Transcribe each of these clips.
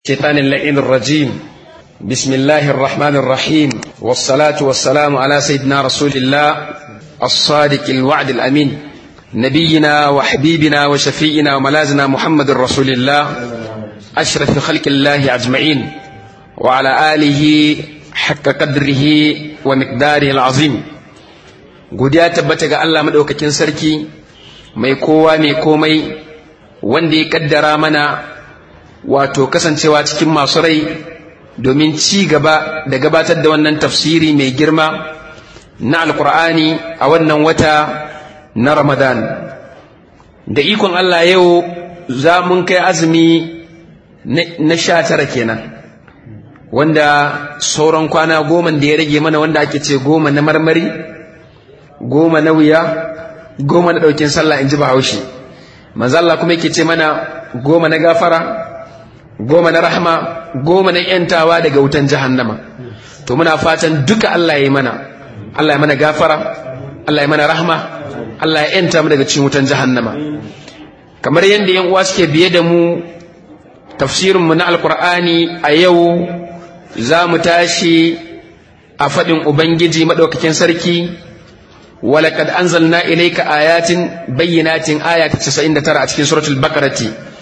الشيطان اللعين الرجيم بسم الله الرحمن الرحيم والصلاة والسلام على سيدنا رسول الله الصادق الوعد الأمين نبينا وحبيبنا وشفيئنا وملازنا محمد رسول الله أشرف خلق الله أجمعين وعلى آله حق قدره ومقداره العظيم godiya tabbata ga Allah madaukakin sarki mai kowa mai komai wanda ya kaddara mana wato kasancewa cikin masu rai domin ci gaba da gabatar da wannan tafsiri mai girma na alkur'ani a wannan wata na ramadan da ikon Allah yau za mun kai azumi na sha tara kenan wanda sauran kwana goma da ya rage mana wanda ake ce goma na marmari goma na wuya goma na ɗaukin sallah in ji bahaushe manzo Allah kuma yake ce mana goma na gafara goma na rahama goma na yantawa daga wutan jahannama to muna fatan duka Allah ya yi mana Allah ya mana gafara Allah ya mana rahama Allah ya yanta mu daga cikin wutan jahannama kamar yadda yan uwa suke biye da mu tafsirin mu na alqur'ani a yau za mu tashi a faɗin ubangiji madaukakin sarki ولقد أنزلنا إليك آيات بينات آيات 99 أتكين سورة البقرة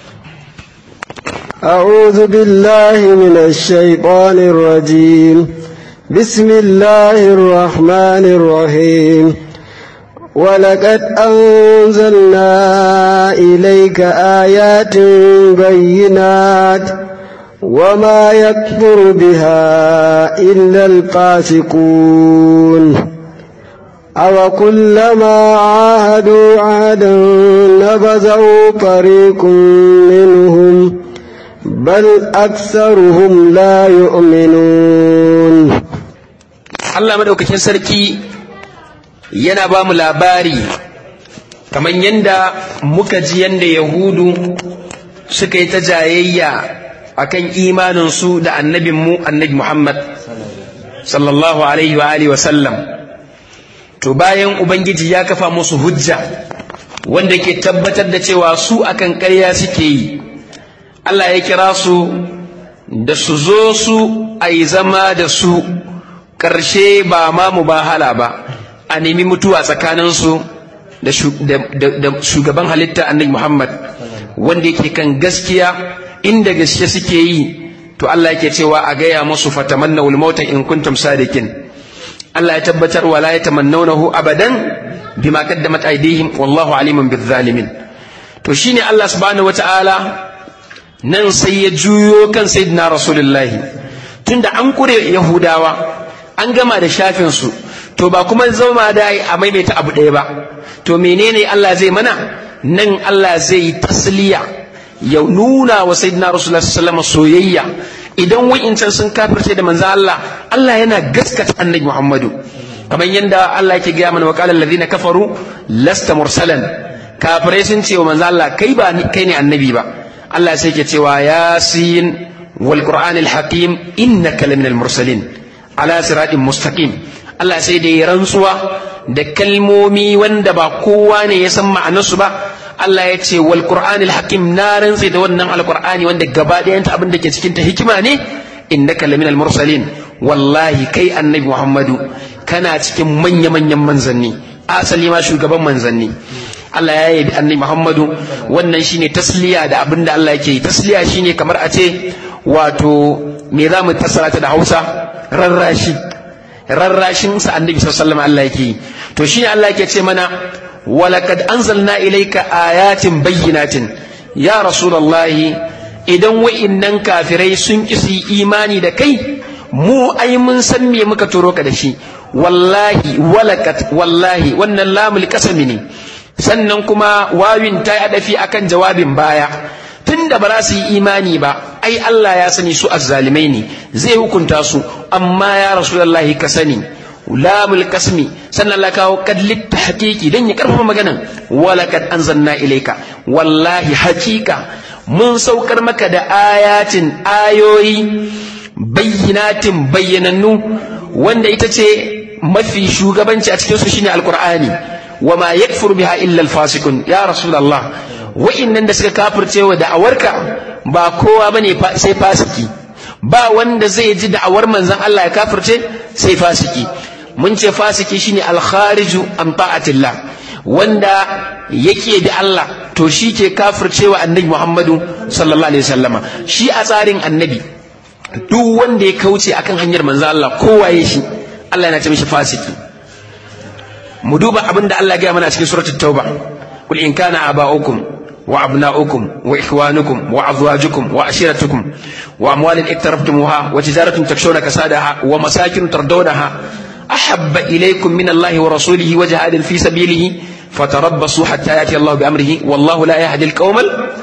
أعوذ بالله من الشيطان الرجيم بسم الله الرحمن الرحيم ولقد أنزلنا إليك آيات بينات وما يكفر بها إلا الفاسقون أو كلما عاهدوا عهدا نبذوا فريق منهم بل أكثرهم لا يؤمنون Allah madaukakin sarki yana ba mu labari kamar yadda muka ji yadda Yahudu suka yi ta jayayya akan imaninsu da annabinmu annabi Muhammad sallallahu alaihi wa alihi wa sallam to bayan ubangiji ya kafa musu hujja wanda ke tabbatar da cewa su akan ƙarya suke yi Allah ya kira su da su zo su a yi zama da su ƙarshe ba ma mubahala ba a nemi mutuwa tsakaninsu da shugaban halitta annabi Muhammad wanda yake kan gaskiya inda gaske suke yi to Allah yake cewa a gaya musu fatamanna mauta in kuntum sadikin Allah ya tabbatar wa la yatamannawnahu abadan bima qaddamat aydihim wallahu alimun bizzalimin to shine Allah subhanahu wataala nan sai ya juyo kan sayyidina rasulullahi tunda an kure yahudawa an gama da shafin su to ba kuma zama da a maimaita abu ɗaya ba to menene Allah zai mana nan Allah zai yi tasliya ya nuna wa sayyidina rasulullahi sallallahu alaihi soyayya idan wa'incan sun kafirce da manzo Allah Allah yana gaskata annabi Muhammadu kamar yadda Allah yake gaya mana wa qala alladhina kafaru lasta mursalan kafirai sun ce wa manzo Allah kai ba kai ne annabi ba Allah sai ke cewa yasin wal qur'anil hakim innaka laminal mursalin ala siratin mustaqim Allah sai da ya rantsuwa da kalmomi wanda ba kowa ne ya san ma'anarsu ba Allah ya ce wal qur'anil hakim na rantse da wannan alqur'ani wanda gaba ɗayan ta abin da ke cikin ta hikima ne innaka laminal mursalin wallahi kai annabi Muhammadu kana cikin manya manyan manzanni asali ma shugaban manzanni Allah ya yi annabi Muhammadu wannan shine tasliya da abin da Allah yake yi tasliya shine kamar a ce wato me za mu fassara ta da Hausa rarrashi rarrashin sa annabi sallallahu alaihi wasallam Allah yake yi to shine Allah yake ce mana ولقد أنزلنا إليك آيات بينات يا رسول الله idan wa'innan kafirai sun isi imani da kai mu ai mun san me muka turo ka da shi wallahi walakat wallahi wannan lamul kasami ne sannan kuma wawin ta yi adafi akan jawabin baya tunda ba za su yi imani ba ai Allah ya sani su azzalimai ne zai hukunta su amma ya rasulullahi ka sani lamul kasmi sannan la kawo kadlit tahqiqi dan ya karfafa maganan wala kad anzalna ilayka wallahi haqiqa mun saukar maka da ayatin ayoyi bayyinatin bayyanannu wanda ita ce mafi shugabanci a cikin su shine alqur'ani wama yakfuru biha illa alfasiqun ya rasulullah wa'innan da suka kafirce wa da'awarka ba kowa bane sai fasiki ba wanda zai ji da'awar manzon Allah ya kafirce sai fasiki mun ce fasiki shine al-khariju an ta'atillah wanda yake da Allah to shi ke kafircewa annabi Muhammadu sallallahu alaihi wasallama shi a tsarin annabi duk wanda ya kauce akan hanyar manzo Allah kowaye shi Allah yana ce mishi fasiki mu duba abin da Allah ya gaya mana cikin suratul tauba kul in kana aba'ukum wa abna'ukum wa ikhwanukum wa azwajukum wa ashiratukum wa amwalin iktarabtumuha wa tijaratun takshawna kasadaha wa masakin tardawnaha ahabba ilaykum min Allah wa rasulihi wa jihadin fi sabilihi fatarabbasu hatta yati Allah bi amrihi wallahu la yahdi al-qawmal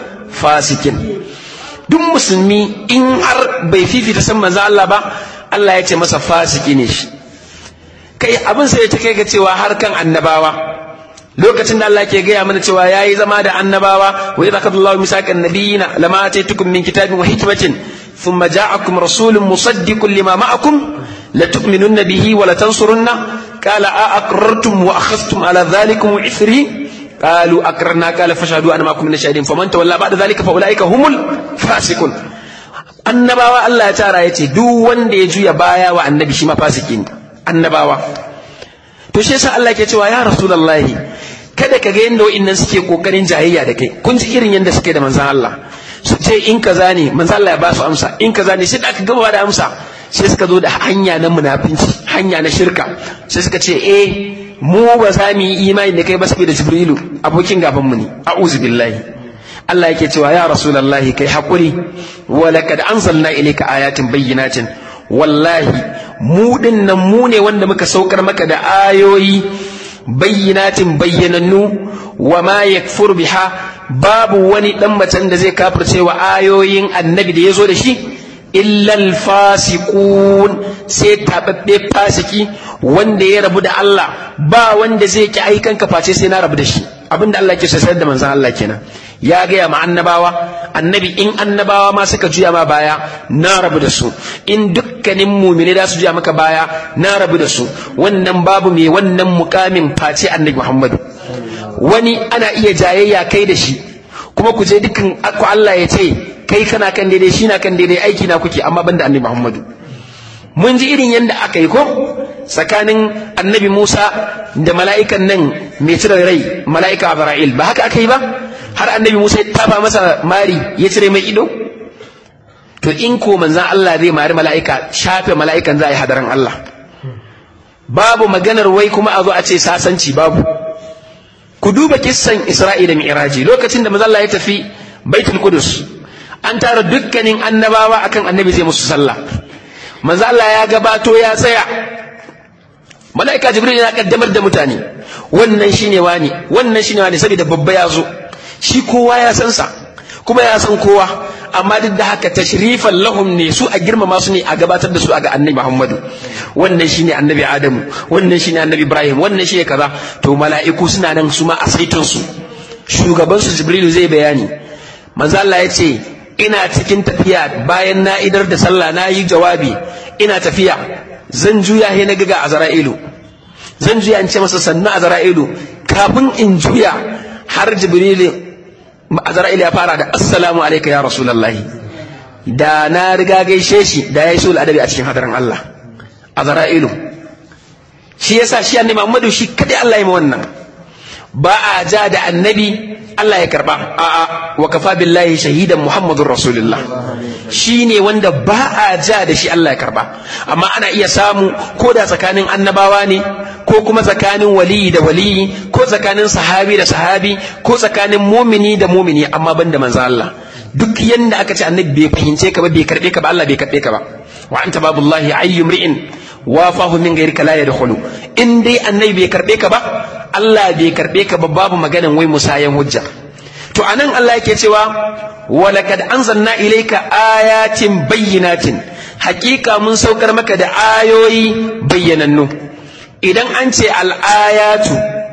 fasikin duk musulmi in har bai fifita san manzo Allah ba Allah ya ce masa fasiki ne shi kai abin sai ta kai ga cewa har kan annabawa lokacin da Allah ke gaya mana cewa yayi zama da annabawa wa idza qadallahu misaqan nabiyina lama ataitukum min kitabin wa hikmatin thumma ja'akum rasulun musaddiqun lima ma'akum latu'minunna bihi wa latansurunna qala a aqrartum wa akhadhtum ala dhalikum ithri قالوا أقررنا قال فاشهدوا أنا معكم من الشاهدين فمن تولى بعد ذلك فأولئك هم الفاسقون annabawa Allah ya tara ya ce duk wanda ya juya baya wa annabi shi ma fasiki ne annabawa to shi yasa Allah ke cewa ya rasulullahi kada ka ga yanda wa'annan suke kokarin jayayya da kai kun ji irin yanda suke da manzon Allah su ce in kaza ne manzon Allah ya ba su amsa in kaza ne sai da aka gaba da amsa sai suka zo da hanya na munafinci hanya na shirka sai suka ce eh mu ba za mu yi imani da kai ba saboda jibrilu abokin gaban mu ne a'udhu billahi Allah yake cewa ya rasulullahi kai hakuri wa laqad anzalna ilayka ayatin bayyinatin wallahi mu dinnan mu ne wanda muka saukar maka da ayoyi bayyinatin bayyanannu wa ma yakfur biha babu wani dan macen da zai kafirce wa ayoyin annabi da yazo da shi illal fasiqun sai tababbe fasiki wanda ya rabu da Allah ba wanda zai ki aikan ka face sai na rabu da shi abinda Allah ke sayar da manzon Allah kenan ya gaya ma annabawa annabi in annabawa ma suka juya ma baya na rabu da su in dukkanin mumini da su juya maka baya na rabu da su wannan babu mai wannan mukamin face annabi Muhammadu wani ana iya jayayya kai da shi kuma ku je dukkan ku Allah ya ce kai kana kan daidai shi na kan daidai aiki na kuke amma banda annabi Muhammadu mun ji irin yadda aka yi ko tsakanin annabi Musa da mala'ikan nan mai cire rai mala'ika Abra'il ba haka aka yi ba har annabi Musa ya taba masa mari ya cire mai ido to in ko manzan Allah zai mari mala'ika shafe mala'ikan za a yi hadaran Allah babu maganar wai kuma a zo a ce sasanci babu ku duba kissan Isra'ila Mi'raji lokacin da manzan Allah ya tafi Baitul Qudus an tara dukkanin annabawa akan annabi zai musu sallah manzo Allah ya gabato ya tsaya malaika jibril yana kaddamar da mutane wannan shine wani wannan shine wani saboda babba ya zo shi kowa ya san sa kuma ya san kowa amma duk da haka tashrifan lahum ne su a girmama su ne a gabatar da su a ga annabi Muhammadu wannan shine annabi Adamu wannan shine annabi Ibrahim wannan shine kaza to mala'iku suna nan su ma a saitun su shugaban su Jibrilu zai bayani manzo Allah ya ce ina cikin tafiya bayan na idar da sallah na yi jawabi ina tafiya zan juya he na ga azra'ilu zan juya in ce masa sannu azra'ilu kafin in juya har jibrilu azra'ilu ya fara da assalamu alayka ya rasulullahi da na riga gaishe shi da yayi sul adabi a cikin hadarin Allah azra'ilu shi yasa shi annabi Muhammadu shi kadai Allah ya yi wannan ba a ja da annabi Allah ya karba a'a wa kafa billahi shahidan muhammadur rasulullah shine wanda ba a ja da shi Allah ya karba amma ana iya samu ko da tsakanin annabawa ne ko kuma tsakanin waliyi da waliyi ko tsakanin sahabi da sahabi ko tsakanin mumini da mumini amma banda manzo Allah duk yanda aka ce annabi bai fahimce ka ba bai karbe ka ba Allah bai karbe ka ba wa anta babullahi ayyumri'in wafahu min gairika la yadkhulu in dai annabi bai karbe ka ba Allah bai karbe ka ba babu maganan wai musayan hujja to anan Allah yake cewa wa laqad anzalna ilayka ayatin bayyinatin hakika mun saukar maka da ayoyi bayyanannu idan an ce al-ayatu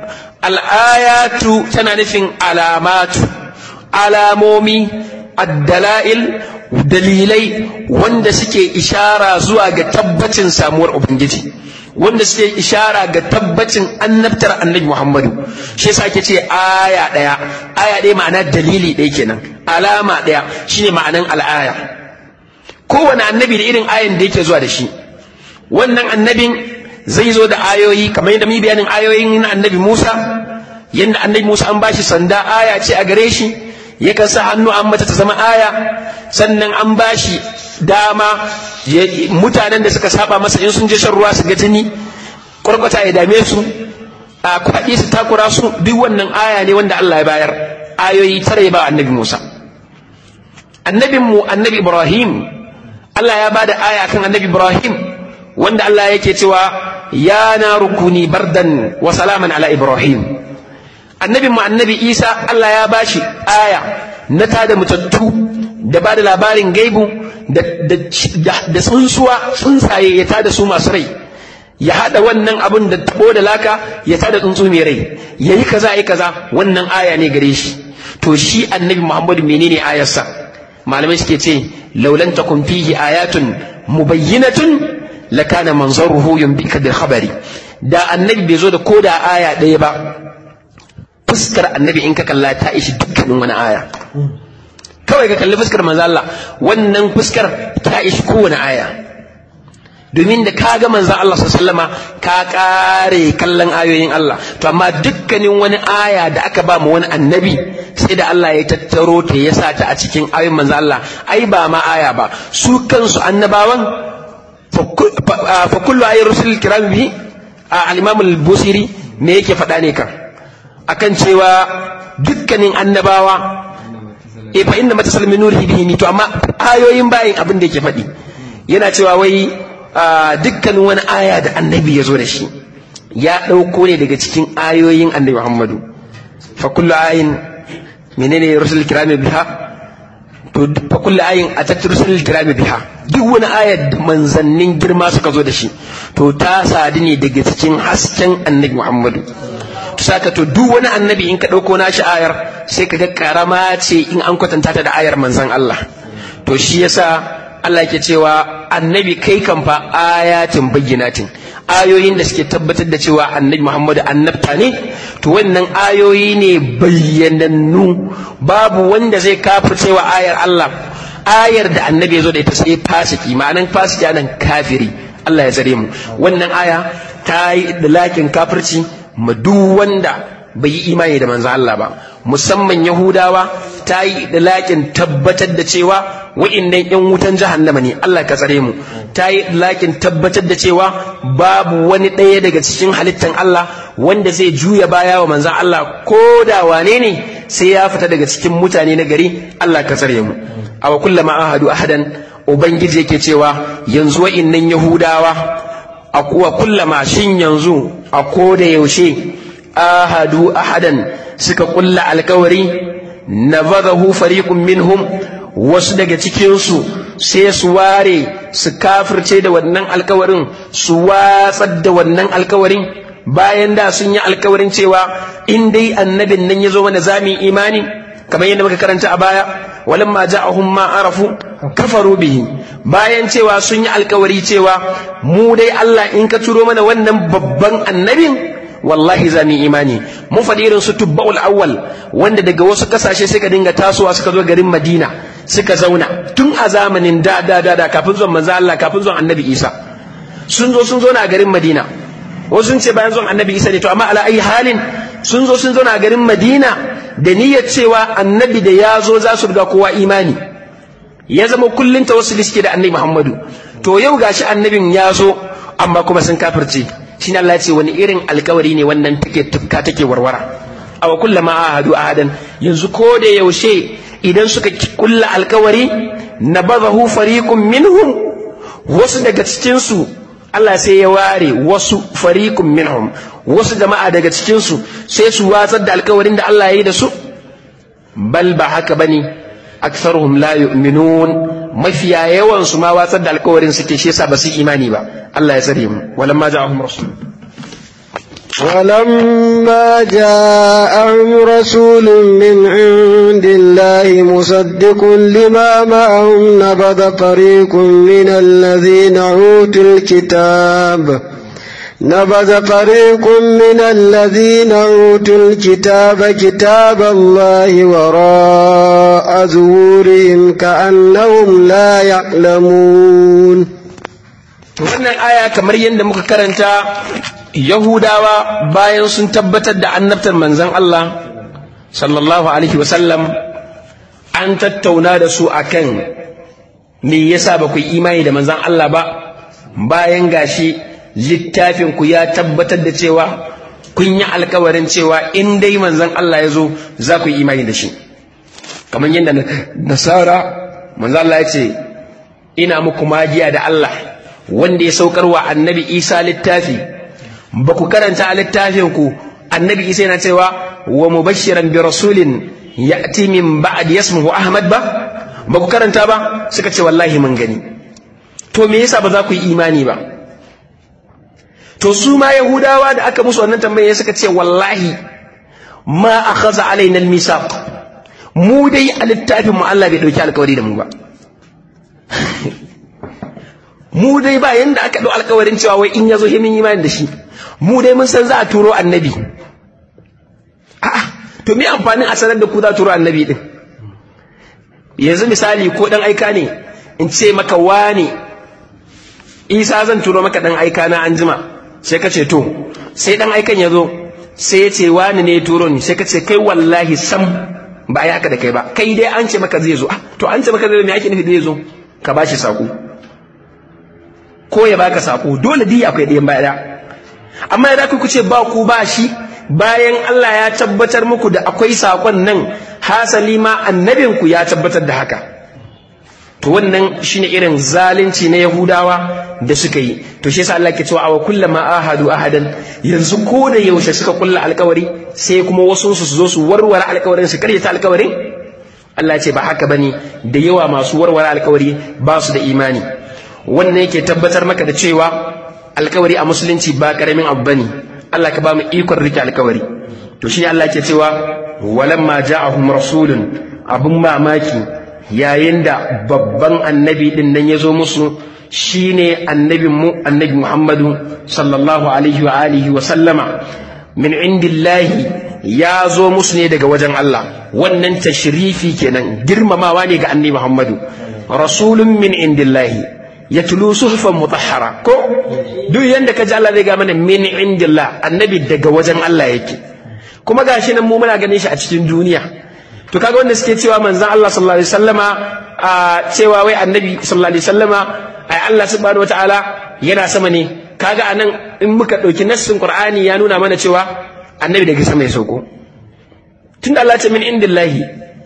al-ayatu tana nufin alamatu alamomi addala'il dalilai wanda suke ishara zuwa ga tabbacin samuwar ubangiji wanda suke ishara ga tabbacin annabtar annabi Muhammadu shi yasa ake ce aya ɗaya aya ɗaya ma'ana dalili ɗaya kenan alama ɗaya shine ma'anan al'aya kowane annabi da irin ayan da yake zuwa da shi wannan annabin zai zo da ayoyi kamar yadda mu bayanin ayoyin na annabi Musa yadda annabi Musa an bashi sanda aya ce a gare shi yakan sa hannu an mata ta zama aya sannan an bashi dama mutanen da suka saba masa in sun je shan ruwa su ga jini kwarkwata ya dame su a kwaɗi su takura su duk wannan aya ne wanda Allah ya bayar ayoyi tare ba annabi Musa annabin mu annabi Ibrahim Allah ya bada aya kan annabi Ibrahim wanda Allah yake cewa ya na rukuni bardan wa salaman ala Ibrahim annabin mu annabi Isa Allah ya bashi aya na tada mutattu da ba da labarin gaibu da tsuntsuwa tsuntsaye ya tada su masu rai ya haɗa wannan abin da tabo da laka ya tada tsuntsu mai rai ya yi kaza yi kaza wannan aya ne gare shi to shi annabi muhammadu menene ayarsa malamai suke ce laulan takun fihi ayatun mubayyinatun lakana manzaruhu yumbika bil khabari da annabi bai zo da koda aya ɗaya ba fuskar annabi in ka kalla ta ishi dukkanin wani aya kawai ka kalli fuskar manzo Allah wannan fuskar ta ishi kowane aya domin da ka ga manzo Allah sallama ka kare kallon ayoyin Allah to amma dukkanin wani aya da aka ba mu wani annabi sai da Allah ya tattaro ta ya sa ta a cikin ayoyin manzo Allah ai ba ma aya ba su kansu annabawan fa kullu ayyi rusul kiram bi al-imam al-busiri me yake faɗa ne kan akan cewa dukkanin annabawa e fa inna matasal min nurihi bihi to amma ayoyin bayin abin da yake faɗi yana cewa wai dukkanin wani aya da annabi ya zo da shi ya ɗauko ne daga cikin ayoyin annabi Muhammadu fa kullu ayin menene rusul kirami biha to fa kullu ayin atat rusul kirami biha duk wani ayar da manzannin girma suka zo da shi to ta sadu ne daga cikin hasken annabi Muhammadu saka to duk wani annabi in ka ɗauko nashi ayar sai ka ga karama ce in an kwatanta ta da ayar manzan Allah to shi yasa Allah yake cewa annabi kai kan fa ayatin bayyinatin ayoyin da suke tabbatar da cewa annabi Muhammadu annabta ne to wannan ayoyi ne bayyanannu babu wanda zai kafircewa ayar Allah ayar da annabi ya zo da ita sai fasiki ma'anan fasiki anan kafiri Allah ya tsare mu wannan aya ta yi dalakin kafirci ma duk wanda bai yi imani da manzo Allah ba musamman Yahudawa ta yi dalakin tabbatar da cewa wa'innan yan wutan jahannama ne Allah ka tsare mu ta yi dalakin tabbatar da cewa babu wani ɗaya daga cikin halittan Allah wanda zai juya baya wa manzo Allah ko da wane ne sai ya fita daga cikin mutane na gari Allah ka tsare mu aw kullama ahadu ahadan ubangiji yake cewa yanzu wa'innan Yahudawa a kuwa kullama shin yanzu a koda yaushe ahadu ahadan suka kulla alkawari nabadahu fariqun minhum wasu daga cikinsu sai su ware su kafirce da wannan alkawarin su watsar da wannan alkawarin bayan da sun yi alkawarin cewa in dai annabin nan ya zo mana zami imani kamar yadda muka karanta a baya walamma ja'ahum ma arafu kafaru bihi bayan cewa sun yi alkawari cewa mu dai Allah in ka turo mana wannan babban annabin wallahi za mu imani mu faɗi irin su tubba'ul awwal wanda daga wasu ƙasashe suka dinga tasowa suka zo garin Madina suka zauna tun a zamanin da da da da kafin zuwan manzo Allah kafin zuwan Annabi Isa sun zo sun zo na garin Madina wasu sun ce bayan zuwan Annabi Isa ne to amma ala ayi halin sun zo sun zo na garin Madina da niyyar cewa Annabi da ya zo za su riga kowa imani ya zama kullun tawassuli suke da Annabi Muhammadu to yau gashi Annabin ya zo amma kuma sun kafirce shine Allah ya ce wani irin alkawari ne wannan take tufka take warwara aw kullama ahadu ahadan yanzu ko da yaushe idan suka kulla alkawari nabadahu fariqun minhum wasu daga cikin su Allah sai ya ware wasu fariqun minhum wasu jama'a daga cikin su sai su watsar da alkawarin da Allah ya yi da su bal ba haka bane aktharuhum la yu'minun mafiya yawan su ma watsar da alkawarin suke shi yasa ba su imani ba Allah ya tsare mu walamma ja'ahum rasul ولما جاءهم رسول من عند الله مصدق لما معهم نبذ فريق من الذين أوتوا الكتاب نبذ فريق من الذين أوتوا الكتاب كتاب الله وراء ظهورهم كأنهم لا يعلمون wannan aya kamar yadda muka karanta yahudawa bayan sun tabbatar da annabtar manzon Allah sallallahu alaihi wasallam an tattauna da su akan me yasa ba ku yi imani da manzon Allah ba bayan gashi littafin ku ya tabbatar da cewa kun yi alkawarin cewa in dai manzon Allah ya zo za ku yi imani da shi kamar yadda nasara manzon Allah ya ce ina muku magiya da Allah wanda ya saukar wa annabi Isa littafi ba ku karanta a littafin ku annabi Isa yana cewa wa mubashiran bi rasulin ya'ti min ba'd yasmuhu Ahmad ba ba ku karanta ba suka ce wallahi mun gani to me yasa ba za ku yi imani ba to su ma yahudawa da aka musu wannan tambaye suka ce wallahi ma akhadha alaina almisaq mu dai a littafin mu Allah bai dauki alkawari da mu ba mu dai ba yanda aka dau alkawarin cewa wai in yazo himin imani da shi mu dai mun san za a turo annabi a'a to me amfanin a sanar da ku za a turo annabi din yanzu misali ko dan aika ne in ce maka wane isa zan turo maka dan aika na anjima sai ka ce to sai dan aikan ya zo sai ya ce wani ne turo ni sai ka ce kai wallahi sam ba a yi haka da kai ba kai dai an ce maka zai zo to an ce maka zai zo me ake nufi zai zo ka ba shi sako ko ya baka sako dole dai akwai ɗayan baya amma idan ku ce ba ku ba shi bayan Allah ya tabbatar muku da akwai sakon nan hasali ma annabinku ya tabbatar da haka to wannan shine irin zalunci na Yahudawa da suka yi to shi yasa Allah ke cewa awa kullama ahadu ahadan yanzu ko da yaushe suka kulla alkawari sai kuma wasu su zo su warware alkawarin su karyata alkawarin Allah ce ba haka bane da yawa masu warware alkawari ba su da imani wannan yake tabbatar maka da cewa alkawari a musulunci ba karamin abu bane Allah ka ba mu ikon rike alkawari to shine Allah ke cewa walamma ja'ahum rasulun abun mamaki yayin da babban annabi din nan ya zo musu shine annabin mu annabi Muhammadu sallallahu alaihi wa alihi wa sallama min indillahi ya zo musu ne daga wajen Allah wannan tashrifi kenan girmamawa ne ga annabi Muhammadu rasulun min indillahi yatlu suhufan mutahhara ko duk yanda ka ji Allah zai ga mana min indillah annabi daga wajen Allah yake kuma gashi nan mu muna ganin shi a cikin duniya to kaga wanda suke cewa manzon Allah sallallahu alaihi wasallama a cewa wai annabi sallallahu alaihi wasallama ai Allah subhanahu wataala yana sama ne kaga anan in muka dauki nassin Qur'ani ya nuna mana cewa annabi daga sama ya sauko tunda Allah ce min indillahi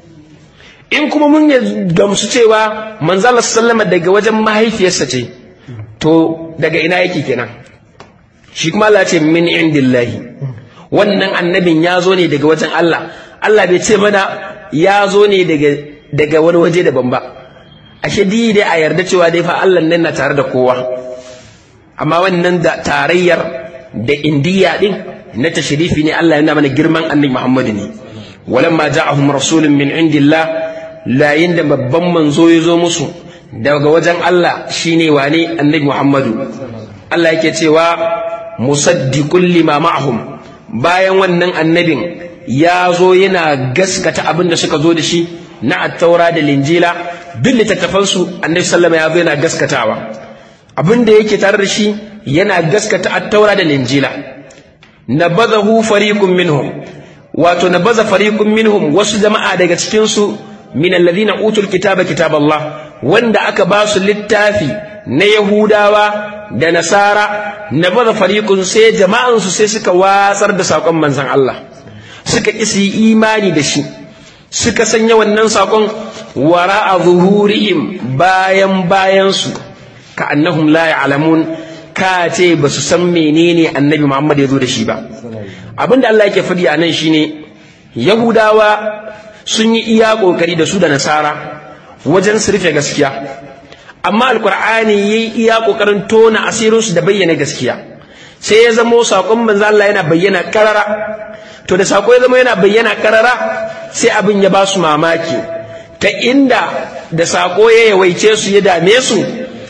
in kuma mun gamsu cewa manzon Allah sallallahu alaihi daga wajen mahaifiyarsa ce to daga ina yake kenan shi kuma Allah ce min indillahi wannan annabin ya zo ne daga wajen Allah Allah bai ce mana ya zo ne daga wani waje daban ba ashe dai dai a yarda cewa dai fa Allah nan na tare da kowa amma wannan da tarayyar da indiya din na tashrifi ne Allah yana mana girman annabi Muhammadu ne walamma ja'ahum rasulun min indillah layin da babban manzo ya zo musu daga wajen Allah shine wane annabi Muhammadu Allah yake cewa musaddiqul lima ma'ahum bayan wannan annabin ya zo yana gaskata abin da suka zo da shi na attaura da linjila duk littattafansu annabi sallama ya zo yana gaskatawa abin da yake tare da shi yana gaskata attaura da linjila nabadahu fariqun minhum wato nabaza fariqun minhum wasu jama'a daga cikin su min alladhina utul kitaba kitaballah wanda aka ba su littafi na yahudawa da nasara nabaza fariqun sai jama'an su sai suka watsar da sakon manzon Allah suka ƙi su yi imani da shi suka sanya wannan saƙon wara a zuhurihim bayan bayansu ka annahum la ya'lamun ka ce ba su san menene annabi Muhammad ya zo da shi ba abin da Allah yake faɗi a nan shine yahudawa sun yi iya ƙoƙari da su da nasara wajen su rufe gaskiya amma alkur'ani yayi iya ƙoƙarin tona asirinsu da bayyana gaskiya sai ya zamo saƙon manzo Allah yana bayyana karara to da sako ya zama yana bayyana karara sai abin ya ba su mamaki ta inda da sako ya yawaice su ya dame su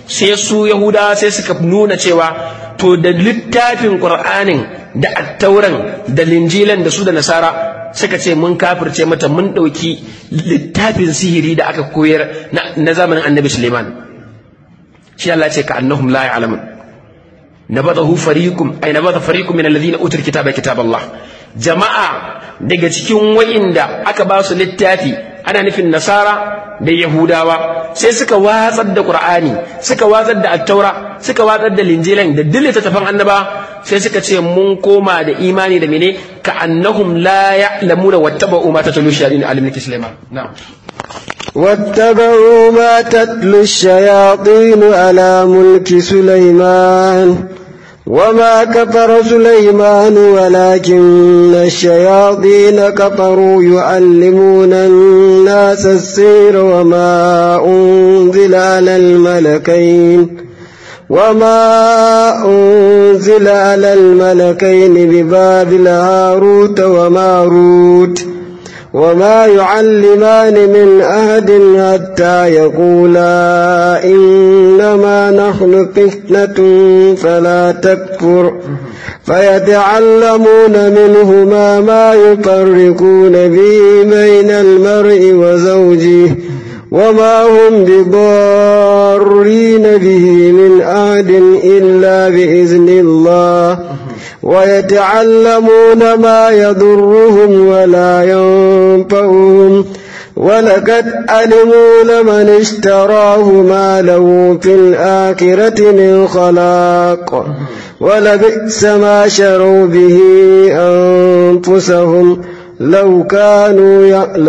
sai su yahudawa sai suka nuna cewa to da littafin qur'anin da attauran da linjilan da su da nasara suka ce mun kafirce mata mun ɗauki littafin sihiri da aka koyar na zamanin annabi suleiman shi Allah ce ka annahum la ya'lamun nabadahu fariqum ay nabada fariqum min alladhina utul kitaba kitab Allah jama'a daga cikin wa'inda aka ba su littafi ana nufin nasara da yahudawa sai suka watsar da qur'ani suka watsar da attaura suka watsar da linjilan da dille tafan annaba sai suka ce mun koma da imani da mene ka annahum la ya'lamuna wattaba'u ma tatlu shayatin alimni sulaiman na'am واتبعوا ما تتلو الشياطين على ملك سليمان وما كفر سليمان ولكن الشياطين كفروا يعلمون الناس السير وما أنزل على الملكين وما أنزل على الملكين ببابل هاروت وماروت وما يعلمان من أحد حتى يقولا إنما نحن فتنة فلا تكفر فيتعلمون منهما ما يفرقون به بين المرء وزوجه وما هم بضارين به من أحد إلا بإذن الله ويتعلمون ما يضرهم ولا ينفعهم ولقد علموا لمن اشتراه ما له في الآخرة من خلاق ولبئس ما شروا به أنفسهم لو كانوا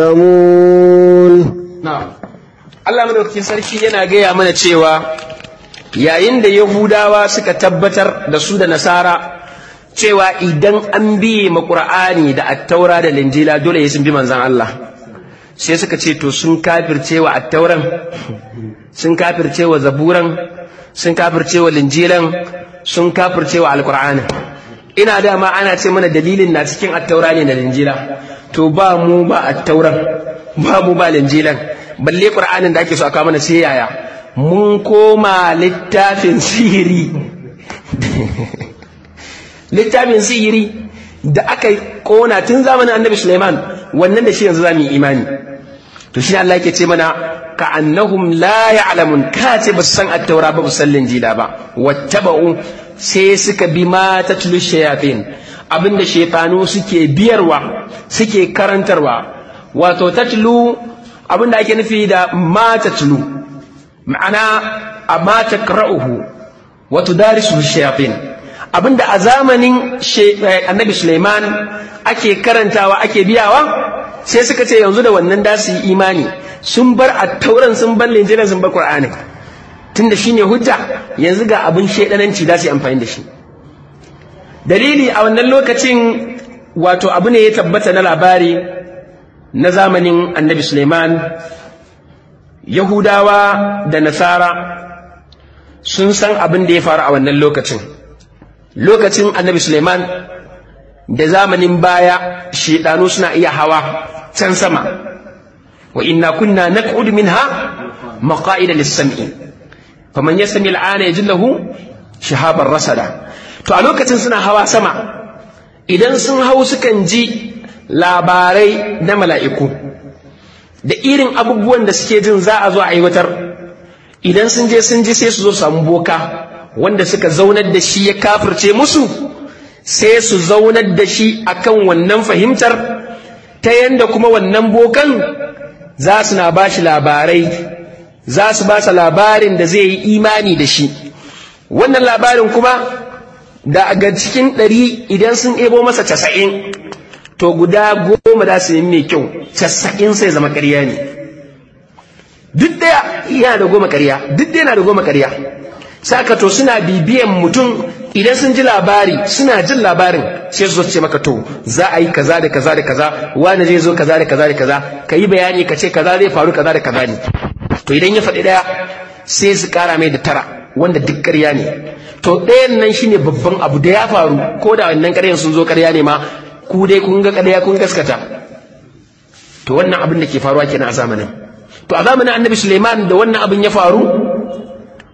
يعلمون na'am Allah madaukakin sarki yana gaya mana cewa yayin da Yahudawa suka tabbatar da su da Nasara cewa idan an biye ma Qur'ani da Attaura da Linjila dole ya sun bi manzon Allah sai suka ce to sun kafirce wa Attauran sun kafirce wa Zaburan sun kafirce wa Linjilan sun kafirce wa Alqur'ani ina dama ana ce mana dalilin na cikin Attaura ne da Linjila to ba mu ba Attauran babu ba linjilan balle qur'anin da ake so aka mana sai yaya mun koma littafin sihiri littafin sihiri da aka kona tun zamanin annabi Sulaiman wannan da shi yanzu zamu yi imani to shi Allah yake ce mana ka annahum la ya'lamun ka ce ba su san at-taura ba ba san linjila ba wattaba'u sai suka bi ma tatlu shayatin abinda shaytanu suke biyarwa suke karantarwa wato tatlu abinda ake nufi da ma tatlu ma'ana amma takra'uhu wa tudarisu shayatin abinda a zamanin annabi Suleiman ake karantawa ake biyawa sai suka ce yanzu da wannan da su yi imani sun bar attauran sun bar linjiran sun bar qur'ani tunda shine hujja yanzu ga abin shedananci da su yi amfani da shi dalili a wannan lokacin wato abu ne ya tabbata na labari na zamanin annabi Suleiman Yahudawa da Nasara sun san abin da ya faru a wannan lokacin lokacin annabi Suleiman da zamanin baya shedanu suna iya hawa can sama wa inna kunna naq'ud minha maqa'ida lis-sam'i faman yastami al-ana yajid lahu shihaban rasada to a lokacin suna hawa sama idan sun hau sukan ji labarai na mala'iku da irin abubuwan da suke jin za a zo a aiwatar idan sun je sun ji sai su zo samu boka wanda suka zaunar da shi ya kafirce musu sai su zaunar da shi akan wannan fahimtar ta yanda kuma wannan bokan za su na ba shi labarai za su ba sa labarin da zai yi imani da shi wannan labarin kuma da ga cikin ɗari idan sun ebo masa casa'in to guda goma za su yi mai kyau casa'in sai zama ƙarya ne duk ɗaya yana da goma ƙarya duk ɗaya na da goma ƙarya saka to suna bibiyan mutum idan sun ji labari suna jin labarin sai su zo ce maka to za a yi kaza da kaza da kaza wani zai zo kaza da kaza da kaza ka yi bayani ka ce kaza zai faru kaza da kaza ne to idan ya faɗi ɗaya sai su ƙara mai da tara wanda duk ƙarya ne to ɗayan nan shine babban abu da ya faru ko da wannan ƙaryan sun zo ƙarya ne ma ku dai kun ga ƙarya kun gaskata to wannan abin da ke faruwa kenan a zamanin to a zamanin annabi Suleiman da wannan abin ya faru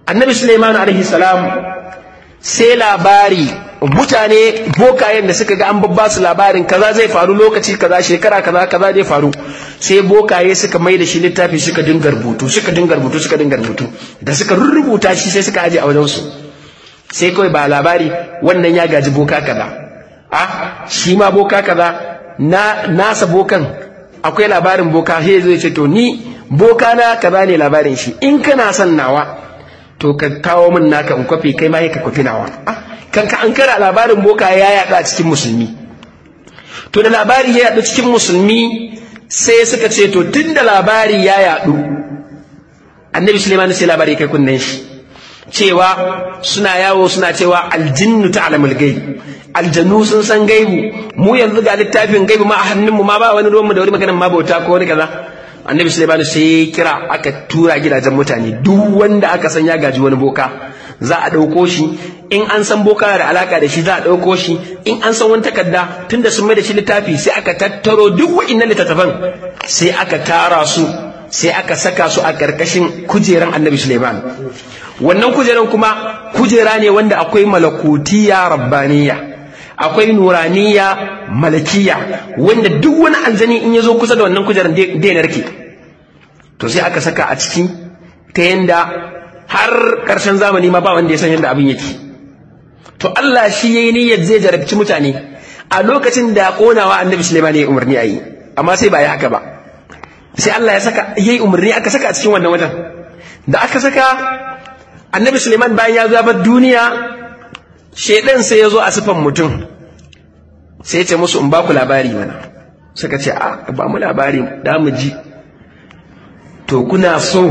annabi suleiman alaihi salam sai labari mutane bokayen da suka ga an babba su labarin kaza zai faru lokaci kaza shekara kaza kaza zai faru sai bokaye suka mai da shi littafi suka dinga rubutu suka dinga rubutu suka dinga rubutu da suka rubuta shi sai suka aje a wajen su sai kawai ba labari wannan ya gaji boka kaza a shi ma boka kaza na nasa bokan akwai labarin boka sai zai ce to ni boka na kaza ne labarin shi in kana son nawa to ka kawo min naka in kwafi kai ma ka kwafi nawa kan ka an kara labarin boka ya yaɗa a cikin musulmi to da labari ya yaɗu cikin musulmi sai suka ce to tun da labari ya yaɗu annabi suleiman sai labari kai kunnen shi cewa suna yawo suna cewa aljinnu ta alamul gaibi aljanu sun san gaibu mu yanzu ga littafin gaibu ma a hannunmu ma ba wani ruwanmu da wani maganin ma bauta ko wani kaza annabi suleiman sai kira aka tura gidajen mutane duk wanda aka san ya gaji wani boka za a ɗauko shi in an san boka da alaka da shi za a ɗauko shi in an san wani takarda tunda sun mai da shi littafi sai aka tattaro duk wa'innan littattafan sai aka tara su sai aka saka su a ƙarƙashin kujeran annabi suleiman wannan kujeran kuma kujera ne wanda akwai malakutiya rabbaniya akwai nuraniya malakiya wanda duk wani aljani in ya zo kusa da wannan kujerar dai narke to sai aka saka a ciki ta yanda har ƙarshen zamani ma ba wanda ya san yadda abin yake to Allah shi yayi niyyar zai jarabci mutane a lokacin da konawa annabi Sulaiman ya umarni ayi amma sai ba ya haka ba sai Allah ya saka yayi umarni aka saka a cikin wannan wajen da aka saka annabi Sulaiman bayan ya zo bar duniya shedan sai ya zo a sifan mutum sai ya ce musu in ba ku labari mana suka ce a ba mu labari da mu ji to kuna so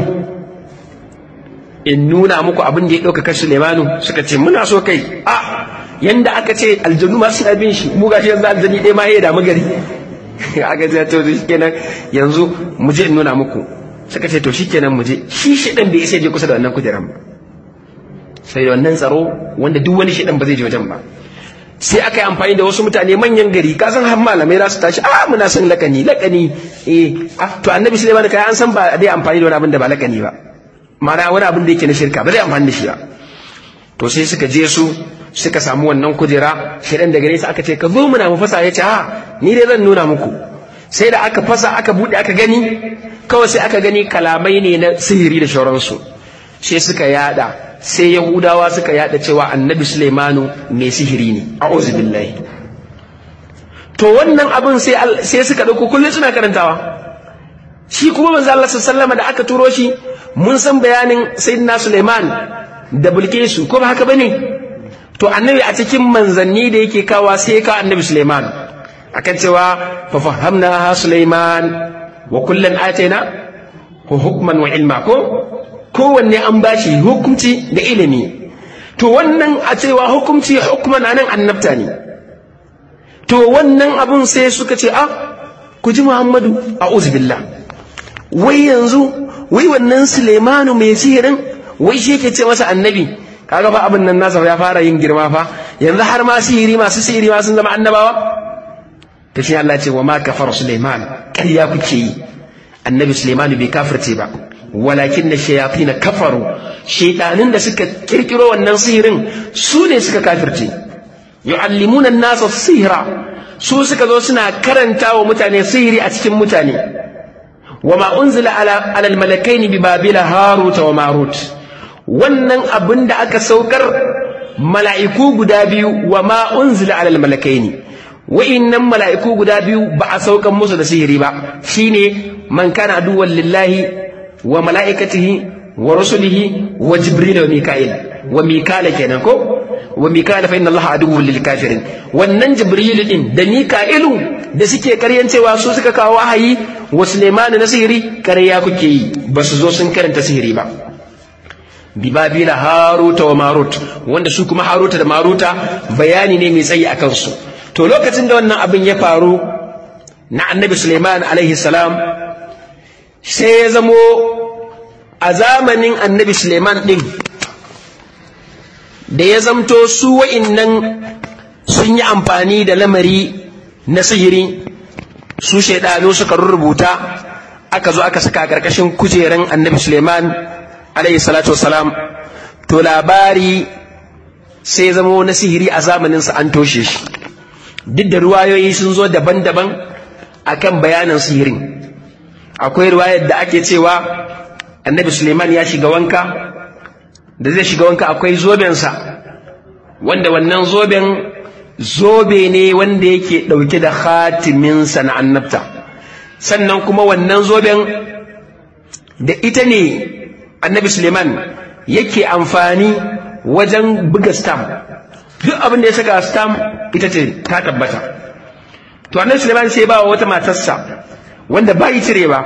in nuna muku abin da ya ɗaukaka Sulemanu suka ce muna so kai a yanda aka ce aljanu ma suna bin shi mu gashi yanzu aljani ɗaya ma ya damu gari aka ce to shikenan yanzu mu je in nuna muku suka ce to shikenan mu je shi shedan bai isa je kusa da wannan kujeran ba sai da wannan tsaro wanda duk wani shedan ba zai je wajen ba sai aka yi amfani da wasu mutane manyan gari ka san har malamai za su tashi a muna son lakani lakani eh to annabi Sulaiman kai an san ba dai amfani da wani abin da ba lakani ba mana wani abin da yake na shirka ba zai amfani da shi ba to sai suka je su suka samu wannan kujera shedan daga nesa aka ce ka zo muna mu fasa ya ce ha ni dai zan nuna muku sai da aka fasa aka bude aka gani kawai sai aka gani kalamai ne na sihiri da shauransu sai suka yada sai yahudawa suka yada cewa annabi sulaimanu mai sihiri ne a'udhu billahi to wannan abin sai sai suka dauko kullun suna karantawa shi kuma manzo Allah sallallahu da aka turo shi mun san bayanin sayyidina sulaiman da bilkisu ko ba haka bane to annabi a cikin manzanni da yake kawa sai ka annabi sulaiman akan cewa fa fahamna sulaiman wa kullan ataina hukman wa ilma ko kowanne an bashi hukunci da ilimi to wannan a cewa hukunci hukman anan annabta ne to wannan abun sai suka ce ah ku ji muhammadu a billah wai yanzu wai wannan sulemanu mai sihirin wai shi yake ce masa annabi kaga fa abin nan nasa ya fara yin girma fa yanzu har ma sihiri masu sihiri ma sun zama annabawa ta shi Allah ce wa ma kafar suleiman ƙarya kuke yi annabi suleimanu bai kafirce ba walakin da shayatin kafaru shaitanin da suka kirkiro wannan sihirin su ne suka kafirce yu'allimuna an-nasa sihra su suka zo suna karanta wa mutane sihiri a cikin mutane wa ma unzila ala al-malakaini bi babila harut wa marut wannan abin da aka saukar mala'iku guda biyu wa ma unzila ala al-malakaini wa'innan mala'iku guda biyu ba a saukan musu da sihiri ba shine man kana aduwwan lillahi wa mala'ikatihi wa rusulihi wa jibril wa mika'il wa mikala kenan ko wa mikala fa inna allaha aduwwun lil kafirin wannan jibril din da mika'ilu da suke karyan cewa su suka kawo wahayi wa sulaiman na sihiri karya kuke yi ba su zo sun karanta sihiri ba bi babila haruta wa marut wanda su kuma haruta da maruta bayani ne mai tsayi akan su to lokacin da wannan abin ya faru na annabi sulaiman alaihi salam sai ya zamo a zamanin annabi suleiman ɗin da ya zamto su wa'innan sun yi amfani da lamari na sihiri su shaidanu suka rubuta aka zo aka saka ƙarƙashin kujeran annabi suleiman alayhi salatu wasalam to labari sai zama na sihiri a zamaninsa an toshe shi duk da ruwayoyi sun zo daban-daban akan bayanin sihirin akwai ruwayar da ake cewa annabi suleiman ya shiga wanka da zai shiga wanka akwai zobensa wanda wannan zoben zobe ne wanda yake ɗauke da khatiminsa na annabta sannan kuma wannan zoben da ita ne annabi suleiman yake amfani wajen buga stam duk abin da ya saka stam ita ce ta tabbata to annabi suleiman sai ba wa wata matarsa wanda ba yi cire ba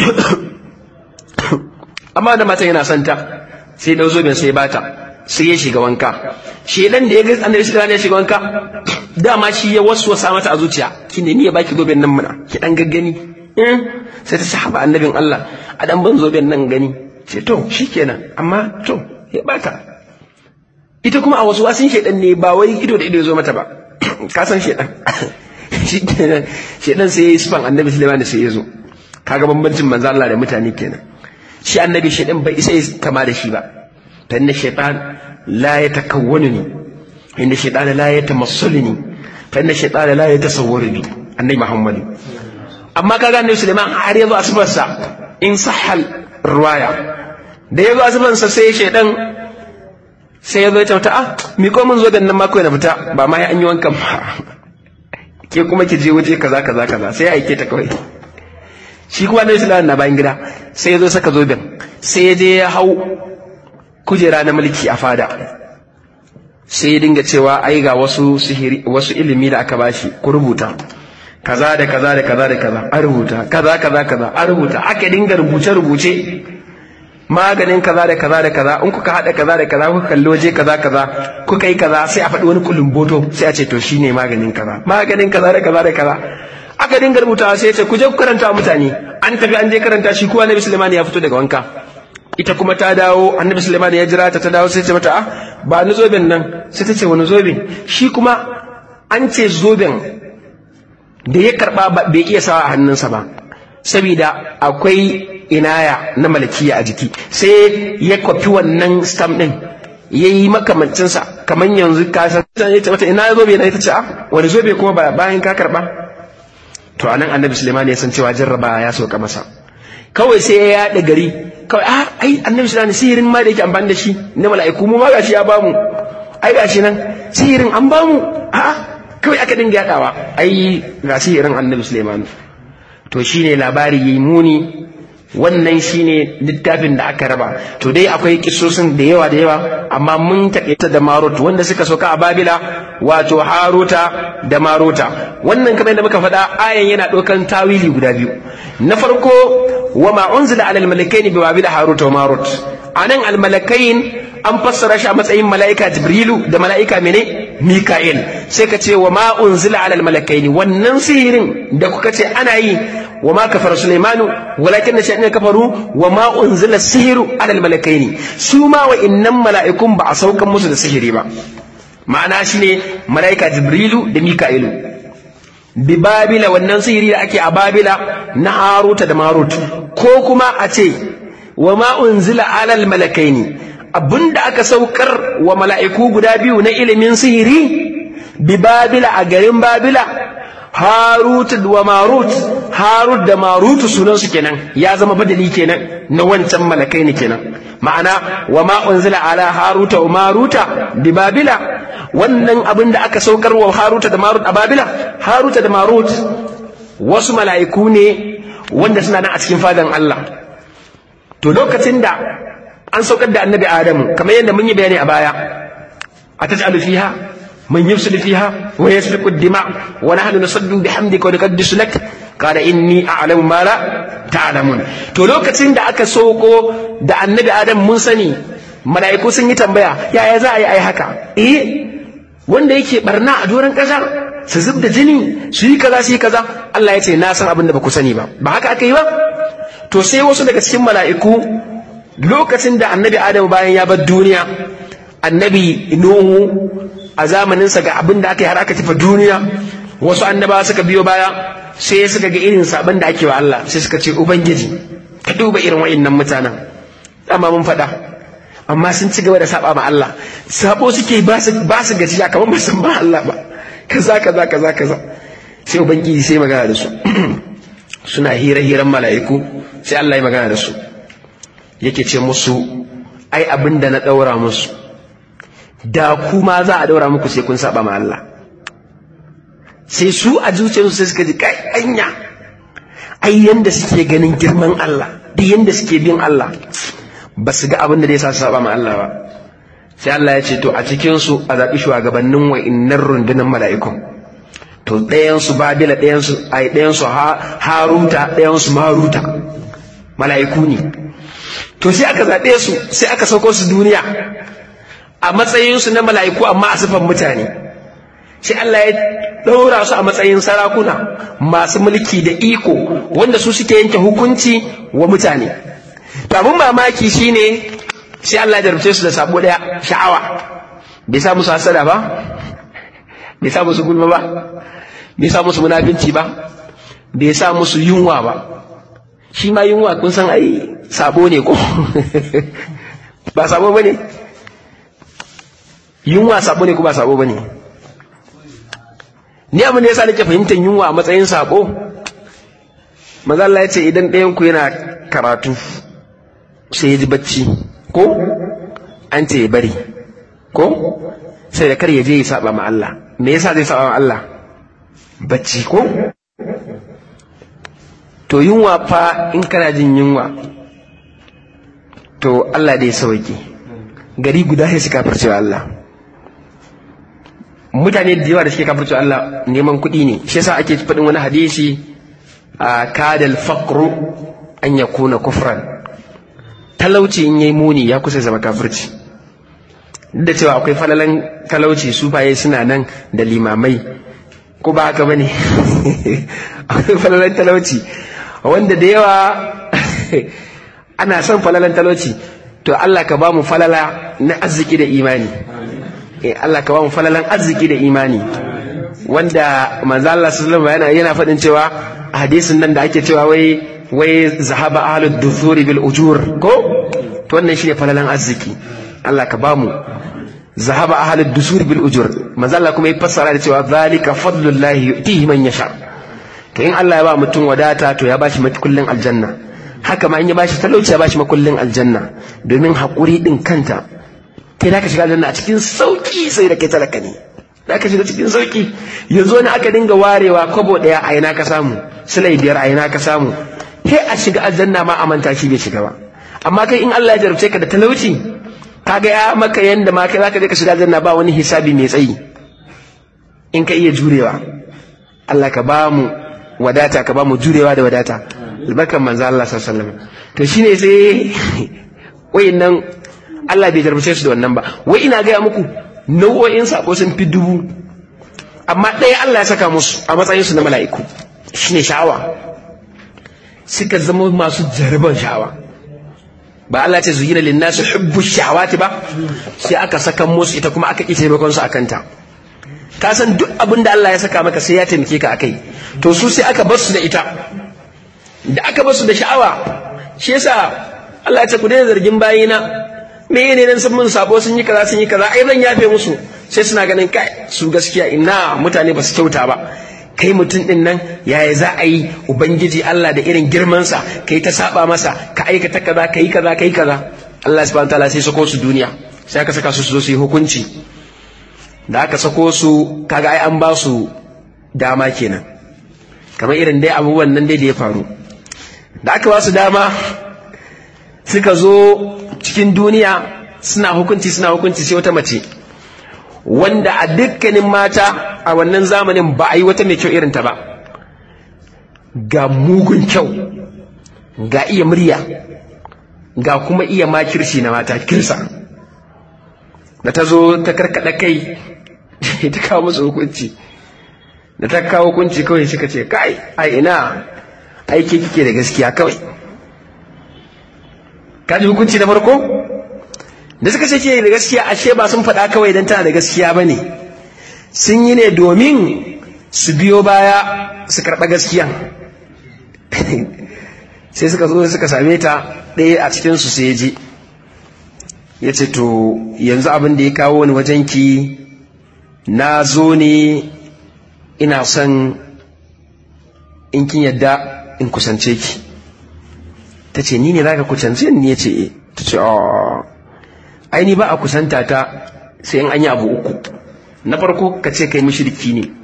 amma da matan yana son ta sai dau zoben sai bata sai ya shiga wanka shedan da ya ga annabi suleiman ya shiga wanka dama shi ya waswasa mata a zuciya ki ne ni ya baki zoben nan muna ki dan gaggani sai ta sahaba annabin Allah a dan ban zoben nan gani ce to shikenan amma to ya bata ita kuma a wasu wasin shedan ne ba wai ido da ido ya zo mata ba ka san shedan shikenan shedan sai ya yi sifan annabi Sulaiman sai ya zo kaga bambancin manzo Allah da mutane kenan shi annabi shedan bai isa kama da shi ba ta inna shaytan la yatakawwanuni inna shaytan la yatamassaluni fa inna shaytan la yatasawwaruni annabi Muhammad amma kaga annabi Sulaiman har yazo asibarsa in sahal ruwaya da yazo asibarsa sai shedan sai yazo ya tauta ah mi ko mun zo da nan mako na fita ba ma ya an yi wankan ba ke kuma ki je waje kaza kaza kaza sai ya aike ta kawai shi kuma annabi Sulaiman na bayan gida sai yazo saka zoben sai ya je ya hau kujera na mulki a fada sai ya dinga cewa ai ga wasu sihiri wasu ilimi da aka bashi ku rubuta kaza da kaza da kaza da kaza a rubuta kaza kaza kaza a rubuta aka dinga rubuce rubuce maganin kaza da kaza da kaza in kuka hada kaza da kaza kuka kalli waje kaza kaza kuka yi kaza sai a faɗi wani kulumboto sai a ce to shine maganin kaza maganin kaza da kaza da kaza aka dinga rubutawa sai ya ce ku je ku karanta wa mutane an tafi an je karanta shi kuwa Nabi Sulaiman ya fito daga wanka ita kuma ta dawo annabi Sulaiman ya jira ta ta dawo sai ce mata ah ba ni zoben nan sai ta ce wani zoben shi kuma an ce zoben da ya karba bai iya sawa a hannunsa ba saboda akwai inaya na malakiya a jiki sai ya kwafi wannan stamp din ya yi makamancinsa kamar yanzu ka san ya ce mata ina zobe na ita ce ah wani zobe kuma bayan ka karba to anan annabi Sulaiman ya san cewa jarraba ya soka masa kawai sai ya yaɗa gari kawai a ai annabi sallallahu sihirin ma da yake amfani da shi na mala'iku mu ma gashi ya bamu ai gashi nan sihirin an bamu a kawai aka dinga yadawa ai ga sihirin annabi Sulaiman to shine labari yayi muni wannan shine littafin da aka raba to dai akwai kisosin da yawa da yawa amma mun taƙaita da marut wanda suka soka a babila wato haruta da maruta wannan kamar yadda muka faɗa ayan yana ɗaukan tawili guda biyu na farko wa ma unzila ala almalakaini bi babila haruta wa marut anan almalakain an fassara shi a matsayin mala'ika jibrilu da mala'ika mene mika'il sai ka ce wa ma unzila ala almalakaini wannan sihirin da kuka ce ana yi wa ma kafara sulaimanu walakin da sha'anin kafaru wa ma unzila sihiru ala almalakaini su ma wa innan mala'ikun ba a saukan musu da sihiri ba ma'ana shine mala'ika jibrilu da mika'ilu bi babila wannan sihiri da ake a babila na haruta da marut ko kuma a ce wa ma unzila ala almalakaini abinda aka saukar wa mala'iku guda biyu na ilimin sihiri bi babila a garin babila harut wa marut harut da marut sunan su kenan ya zama badali kenan na wancan malakai ne kenan ma'ana wa ma unzila ala haruta wa maruta bi babila wannan abin da aka saukar wa haruta da marut a babila haruta da marut wasu mala'iku ne wanda suna nan a cikin fadan Allah to lokacin da an saukar da annabi adamu kamar yadda mun yi bayani a baya a taj'alu fiha من يفسد فيها ويسفك الدماء ونحن نصدق بحمدك ونقدس لك قال إني أعلم ما لا تعلمون to lokacin da aka soko da annabi adam mun sani mala'iku sun yi tambaya yaya za a yi ai haka eh wanda yake barna a doron ƙasa su zub da jini su yi kaza su yi kaza Allah ya ce na san abin da ba ku sani ba ba haka aka yi ba to sai wasu daga cikin mala'iku lokacin da annabi adam bayan ya bar duniya annabi nuhu a zamaninsa ga abin da aka yi har aka tafi duniya wasu annaba suka biyo baya sai suka ga irin sabon da ake wa Allah sai suka ce ubangiji ka duba irin wa'annan mutanen amma mun faɗa amma sun ci gaba da saba ma Allah sabo suke ba su ba su gajiya kamar ba san ba Allah ba kaza kaza kaza kaza sai ubangiji sai magana da su suna hira hiran mala'iku sai Allah ya magana da su yake ce musu ai abin da na daura musu da kuma za a daura muku sai kun saba ma Allah sai su a zuciyarsu sai suka ji kai anya ai yanda suke ganin girman Allah duk yanda suke bin Allah ba su ga abin da zai sa su saba ma Allah ba sai Allah ya ce to a cikin su a zaɓi shugabannin wa'innan rundunar mala'ikun to ɗayan su Babila ɗayan su ai ɗayan su Haruta ɗayan su Maruta mala'iku ne to sai aka zaɓe su sai aka sauko su duniya a matsayin su na mala'iku amma a sifan mutane sai Allah ya ɗaura su a matsayin sarakuna masu mulki da iko wanda su suke yanke hukunci wa mutane to abin mamaki shine sai Allah ya jarabce su da sabo daya sha'awa bai sa musu hasada ba bai sa musu gulma ba bai sa musu munafinci ba bai sa musu yunwa ba shi ma yunwa kun san ai sabo ne ko ba sabo bane yunwa sabo ne ko ba sabo bane ni abin da yasa nake fahimtar yunwa a matsayin sabo maza Allah ya ce idan ɗayan ku yana karatu sai ya ji bacci ko an ce ya bari ko sai da kar ya je ya saba ma Allah me yasa zai saba ma Allah bacci ko to yunwa fa in kana jin yunwa to Allah dai sauke gari guda sai su kafircewa Allah mutane da yawa da suke kafircewa Allah neman kuɗi ne shi yasa ake faɗin wani hadisi a kadal faqru an yakuna kufran talauci in yayi muni ya kusa zama kafirci duk da cewa akwai falalan talauci su baye suna nan da limamai ko ba haka bane akwai falalan talauci wanda da yawa ana son falalan talauci to Allah ka ba mu falala na arziki da imani eh Allah ka ba mu falalan arziki da imani wanda manzo Allah sallallahu alaihi wasallam yana faɗin cewa hadisin nan da ake cewa wai wai zahaba ahlud dusuri bil ujur ko to wannan shine falalan arziki Allah ka bamu zahaba ahlud dusuri bil ujur manzo Allah kuma ya fassara da cewa zalika fadlullahi yu'tihi man yasha to in Allah ya ba mutum wadata to ya bashi makullin aljanna haka ma in ya bashi talauci ya bashi makullin aljanna domin hakuri din kanta kai da ka shiga aljanna a cikin sauki sai da kai talaka ne da ka shiga cikin sauki yanzu wani aka dinga warewa kwabo daya a ina ka samu silai biyar a ina ka samu sai a shiga aljanna ma a manta shi bai shiga ba amma kai in Allah ya jarabce ka da talauci kaga ya maka yanda ma kai zaka je ka shiga aljanna ba wani hisabi mai tsayi in ka iya jurewa Allah ka ba mu wadata ka ba mu jurewa da wadata albarkan manzo Allah sallallahu alaihi wasallam to shine sai wayannan Allah bai jarabce su da wannan ba wai ina gaya muku nau'o'in sako sun fi dubu amma ɗaya Allah ya saka musu a matsayin su na mala'iku shine sha'awa suka zama masu jaraban sha'awa ba Allah ce zuyina linnasu hubbu sha'awati ba sai aka saka musu ita kuma aka ƙi taimakon su akan ta ka san duk abin da Allah ya saka maka sai ya taimake ka akai to su sai aka bar su da ita da aka bar su da sha'awa shi yasa Allah ya ce ku daina zargin bayina me ne nan sun mun sabo sun yi kaza sun yi kaza ai zan yafe musu sai suna ganin kai su gaskiya ina mutane ba su kyauta ba kai mutum din nan yaya za a yi ubangiji Allah da irin girmansa kai ta saba masa ka aikata kaza kai kaza kai kaza Allah subhanahu wataala sai sako su duniya sai aka saka su su zo su yi hukunci da aka sako su kaga ai an ba su dama kenan kamar irin dai abubuwan nan dai da ya faru da aka ba su dama suka zo cikin duniya suna hukunci suna hukunci sai wata mace wanda a dukkanin mata a wannan zamanin ba a yi wata mai kyau irinta ba ga mugun kyau ga iya murya ga kuma iya makirci na mata kirsa da ta zo ta karkada kai ta kawo musu hukunci da ta kawo hukunci kawai suka ce kai a ina aiki kike da gaskiya kawai kaji hukunci na farko da suka ce ke da gaskiya ashe ba sun faɗa kawai don tana da gaskiya ba ne sun yi ne domin su biyo baya su karɓa gaskiya sai suka zo suka same ta ɗaya a cikinsu sai ji ya ce to yanzu abin da ya kawo ni wajenki na zo ne ina son in kin yadda in kusance ki ta ce ni ne za ka kusance ni ya ce ta ce ai ni ba a kusanta ta sai in an yi abu uku na farko ka ce kai mushriki ne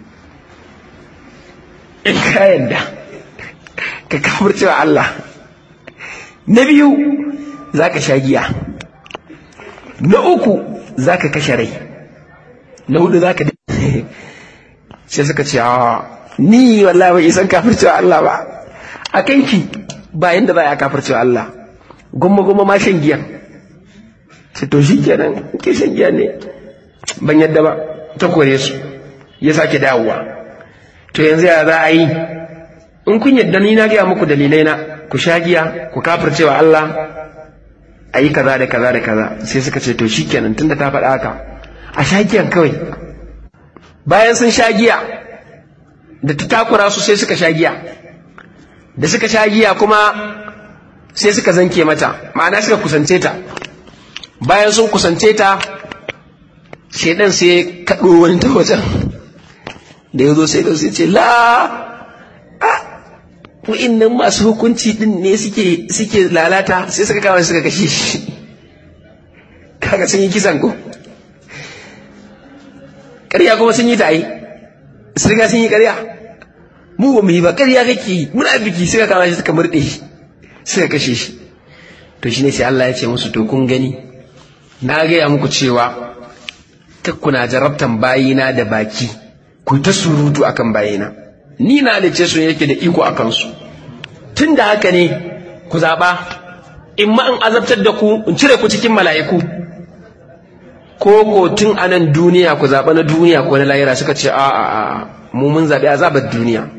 in ka yadda ka kamar cewa Allah na biyu za ka sha giya na uku za ka kashe rai na hudu za ka sai suka ce ni wallahi bai isan kafircewa Allah ba a kanki ba yanda za a kafircewa Allah gumma gumma ma shan giya sai to shi kenan ke shan giya ne ban yadda ba ta kore su ya sake dawowa to yanzu ya za a yi in kun yadda ni na gaya muku dalilai na ku sha giya ku kafircewa Allah a yi kaza da kaza da kaza sai suka ce to shi kenan tunda ta faɗa haka a sha giyan kawai bayan sun sha giya da ta takura su sai suka sha giya da suka sha giya kuma sai suka zanke mata ma'ana suka kusance ta bayan sun kusance ta shaidan sai kaɗo wani ta wajen da ya zo sai da sai ce la wa'innan masu hukunci din ne suke suke lalata sai suka kama suka kashe shi kaga sun yi kisan ko ƙarya kuma sun yi ta ai sun riga sun yi ƙarya mu ba mu yi ba ƙarya kake yi muna biki suka kama shi suka murɗe shi suka kashe shi to shine sai Allah ya ce musu to kun gani na gaya muku cewa kuna jarabtan bayina da baki ku ta surutu akan bayina ni na da ce su yake da iko a kansu tun da haka ne ku zaɓa in ma in azabtar da ku in cire ku cikin mala'iku ko ko tun a nan duniya ku zaɓa na duniya ko na lahira suka ce a a a mu mun zaɓi azabar duniya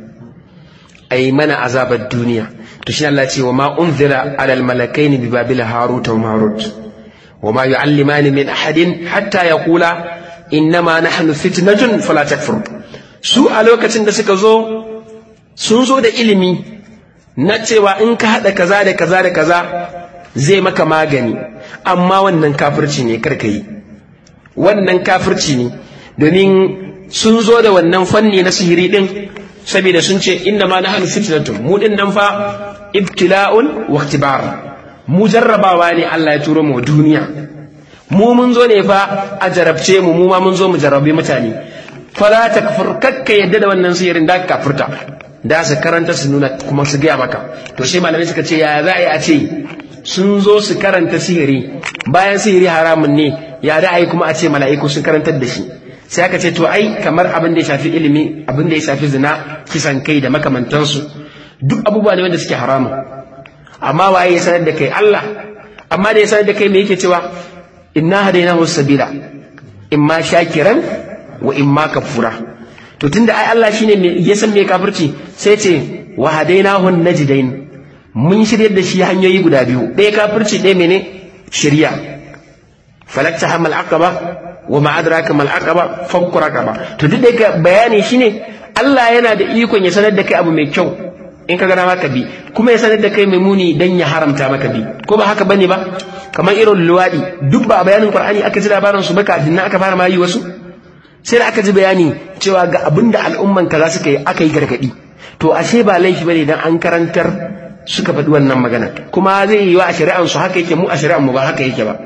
a yi mana azabar duniya to shi Allah ce wa ma unzira alal malakaini bi babila harut wa marut wa ma yu'allimani min ahadin hatta yaqula innama nahnu fitnatun fala takfur su a lokacin da suka zo sun zo da ilimi na cewa in ka haɗa kaza da kaza da kaza zai maka magani amma wannan kafirci ne karka yi wannan kafirci ne domin sun zo da wannan fanni na sihiri din saboda sun ce inna ma nahnu fitnatun mu din nan fa ibtila'un wa ikhtibar mu jarrabawa ne Allah ya turo mu duniya mu mun zo ne fa a jarabce mu mu ma mun zo mu jarrabe mutane fala takfur kakka yadda da wannan sihirin da ka kafurta da su karanta su nuna kuma su gaya maka to sai malamai suka ce ya za a yi a ce sun zo su karanta sihiri bayan sihiri haramun ne ya da a yi kuma a ce mala'iku sun karantar da shi sai aka ce to ai kamar abin da ya shafi ilimi abin da ya shafi zina kisan kai da makamantansu duk abubuwa ne wanda suke haramun amma waye ya sanar da kai Allah amma da ya sanar da kai me yake cewa inna hadainahu sabila imma shakiran wa imma kafura to tunda ai Allah shine me ya san me kafirci sai ce wa hadainahu najdain mun shiryar da shi hanyoyi guda biyu ɗaya kafirci ɗaya mene shirya falakta hamal aqaba wa ma adraka mal aqaba fakku raqaba to duk da bayani shine Allah yana da ikon ya sanar da kai abu mai kyau in ka gana maka bi kuma ya sanar da kai mai muni dan ya haramta maka bi ko ba haka bane ba kamar irin luwadi duk ba a bayanin qur'ani aka ji labarin su ba kafin nan aka fara ma yi wasu sai da aka ji bayani cewa ga abin da al'umman kaza suka yi aka yi gargadi to ashe ba laifi bane dan an karantar suka faɗi wannan magana kuma zai yi wa a shari'an su haka yake mu a shari'an mu ba haka yake ba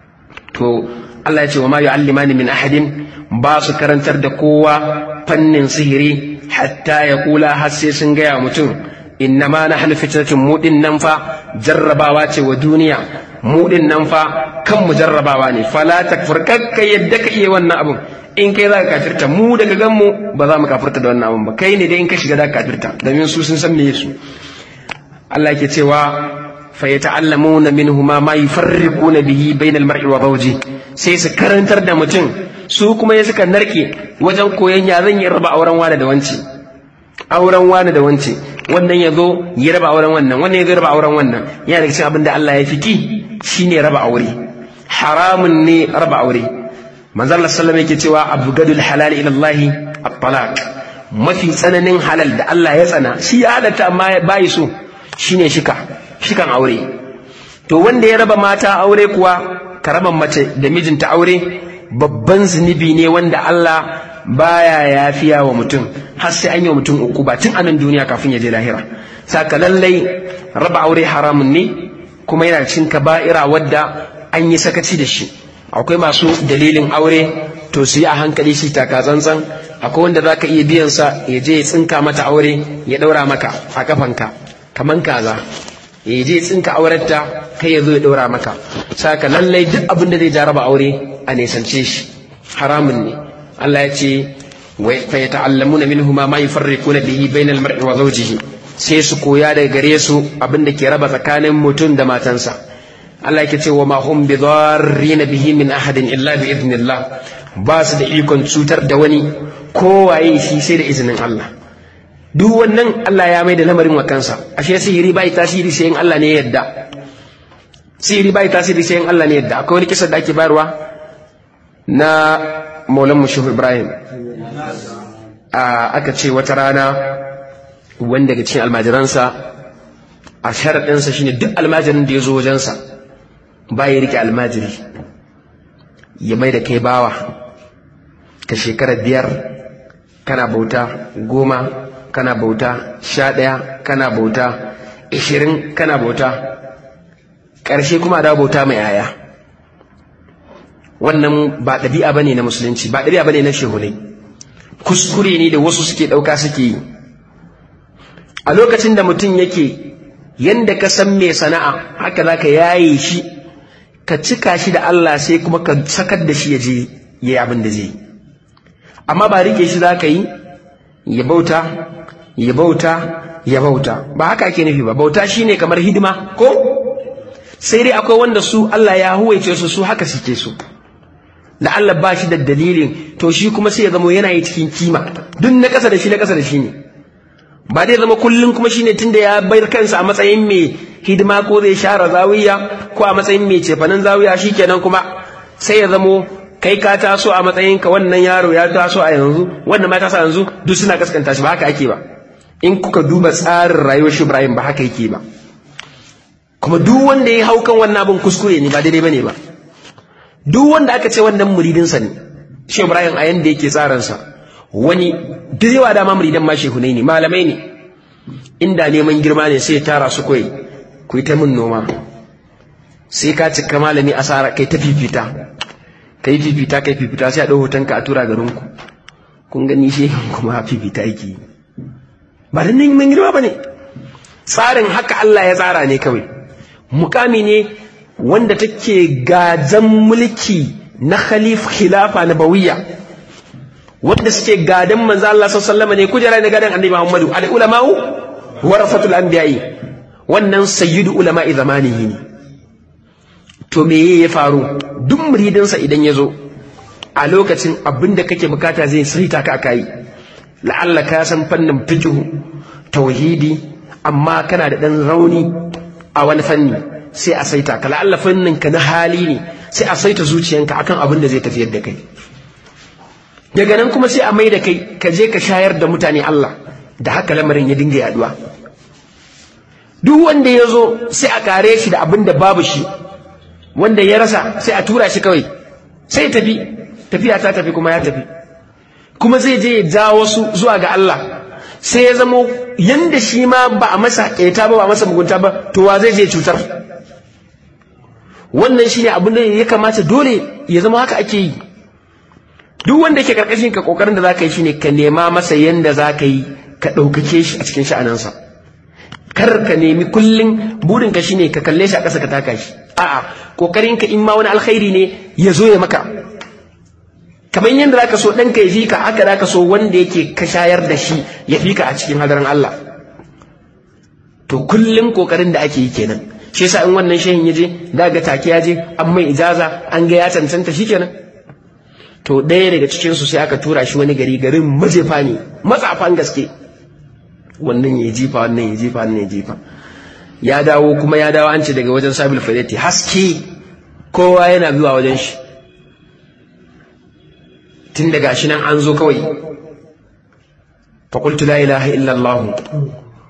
to Allah ya ce wa ma yu'allimani min ahadin ba su karantar da kowa fannin sihiri hatta ya kula har sai sun gaya mutum inna ma nahnu fitnatun mu din nan fa jarrabawa ce wa duniya mu din nan fa kan mu jarrabawa ne fala takfur kakka yadda ka iya wannan abun in kai za ka kafirta mu daga gan mu ba za mu kafirta da wannan abun ba kai ne dai in ka shiga da kafirta domin su sun san me su Allah ke cewa fa yata'allamuna minhuma ma yufarriquna bihi bainal mar'i wa zawji sai su karantar da mutum su kuma ya suka narke wajen koyon ya zan yi raba auren wani da wance auren wani da wance wannan ya zo ya raba auren wannan wannan ya zo raba auren wannan yana daga cikin abin da Allah ya fiki shine raba aure haramun ne raba aure manzo Allah sallallahu alaihi yake cewa abgadul halal ila Allah at-talaq mafi tsananin halal da Allah ya tsana shi ya halatta amma bai so shine shika shikan aure to wanda ya raba mata aure kuwa ka raba mace da mijinta aure babban zunubi ne wanda Allah baya yafiya wa mutum har sai an yi wa mutum uku ba tun anan duniya kafin ya je lahira saka lallai raba aure haramun ne kuma yana cin kaba'ira wadda an yi sakaci da shi akwai masu dalilin aure to su yi a hankali shi taka tsantsan akwai wanda za ka iya biyan sa ya je ya tsinka mata aure ya ɗaura maka a kafanka kaman kaza ya je ya tsinka aurenta kai ya zo ya ɗaura maka saka lallai duk abin da zai jaraba aure a nesance shi haramun ne Allah ya ce fa yata'allamuna minhuma ma yufarriquna bihi bainal mar'i wa zawjihi sai su koya daga gare su abin da ke raba tsakanin mutum da matansa Allah yake ce wa ma hum bidarrin bihi min ahadin illa bi idnillah ba su da ikon cutar da wani kowaye shi sai da izinin Allah duk wannan Allah ya mai da lamarin wa kansa ashe sihiri bai tasiri sai in Allah ne ya yadda sihiri bai tasiri sai in Allah ne ya yadda akwai wani kisa da ake bayarwa na maulan mushuhu ibrahim aka ce wata rana wani daga cikin almajiransa a sharaɗinsa shine duk almajirin da ya zo wajensa ba ya rike almajiri ya mai da kai bawa ka shekara biyar kana bauta goma kana bauta sha ɗaya kana bauta ishirin kana bauta ƙarshe kuma da bauta mai yaya wannan ba ɗabi'a ba ne na musulunci ba ɗabi'a ba ne na shehunai kuskure ne da wasu suke ɗauka suke yi a lokacin da mutum yake yanda ka san mai sana'a haka za ka yaye shi ka cika shi da Allah sai kuma ka sakar da shi ya je ya yi abin da zai yi amma ba rike shi za ka yi ya bauta ya bauta ya bauta ba haka ake nufi ba bauta shine kamar hidima ko sai dai akwai wanda su Allah ya huwaice su su haka suke su da Allah ba shi da dalilin to shi kuma sai ya zama yana yi cikin kima duk na ƙasa da shi na ƙasa da shi ne ba dai zama kullum kuma shine tunda ya bayar kansa a matsayin mai hidima ko zai share zawiya ko a matsayin mai cefanen zawiya shikenan kuma sai ya zamo kai ka taso a matsayin ka wannan yaro ya taso a yanzu wannan ma taso a yanzu duk suna kaskanta shi ba haka ake ba in kuka duba tsarin rayuwar shi Ibrahim ba haka yake ba kuma duk wanda ya hau kan wannan abin kuskure ne ba daidai bane ba duk wanda aka ce wannan muridinsa ne shi Ibrahim a yanda yake tsaransa wani da yawa dama muridan ma shehunai ne malamai ne inda neman girma ne sai tara su koyi ku yi ta min noma sai ka cika malami asara kai ta fifita kai fifita kai fifita sai a ɗau hoton ka a tura garin ku kun gani shehin kuma fifita yake ba da neman girma ba ne tsarin haka Allah ya tsara ne kawai mukami ne wanda take gajan mulki na khalif khilafa na bawiya wanda suke gadan manzo Allah sallallahu alaihi ne kujera ne gadan annabi Muhammadu al ulama'u warasatul anbiya'i wannan sayyidu ulama'i zamanihi ne to me ya faru duk muridinsa idan ya zo a lokacin abin da kake bukata zai saita ka kai la'alla ka san fannin fiqh tauhidi amma kana da dan rauni a wani fanni sai a saita ka la'alla fannin ka na hali ne sai a saita zuciyanka akan abin da zai tafiyar da kai daga nan kuma sai a mai da kai ka je ka shayar da mutane Allah da haka lamarin ya dinga yaduwa duk wanda ya zo sai a kare shi da abin da babu shi wanda ya rasa sai a tura shi kawai sai tafi tafiya ta tafi kuma ya tafi kuma zai je ya ja wasu zuwa ga Allah sai ya zamo yanda shi ma ba a masa ƙeta ba ba a masa mugunta ba to wa zai je cutar wannan shine abin da ya kamata dole ya zama haka ake yi duk wanda yake karkashin ka kokarin da zaka yi shine ka nema masa yanda zaka yi ka ɗaukake shi a cikin sha'anansa kar ka nemi kullum burin ka shine ka kalle shi a ƙasa ka taka shi a'a kokarin ka in ma wani alkhairi ne ya zo ya maka kamar yadda zaka so ɗanka ya fi ka haka zaka so wanda yake ka shayar da shi ya fi ka a cikin hadarin Allah to kullum kokarin da ake yi kenan shi yasa in wannan shehin ya je da ga take ya je an mai ijaza an ga ya cancanta shi kenan to ɗaya daga cikin su sai aka tura shi wani gari garin majefa ne matsafan gaske wannan ya jifa wannan ya jifa wannan ya jifa ya dawo kuma ya dawo an ce daga wajen sabil fadati haske kowa yana zuwa wajen shi tun daga shi nan an zo kawai faƙultu la ilaha illallah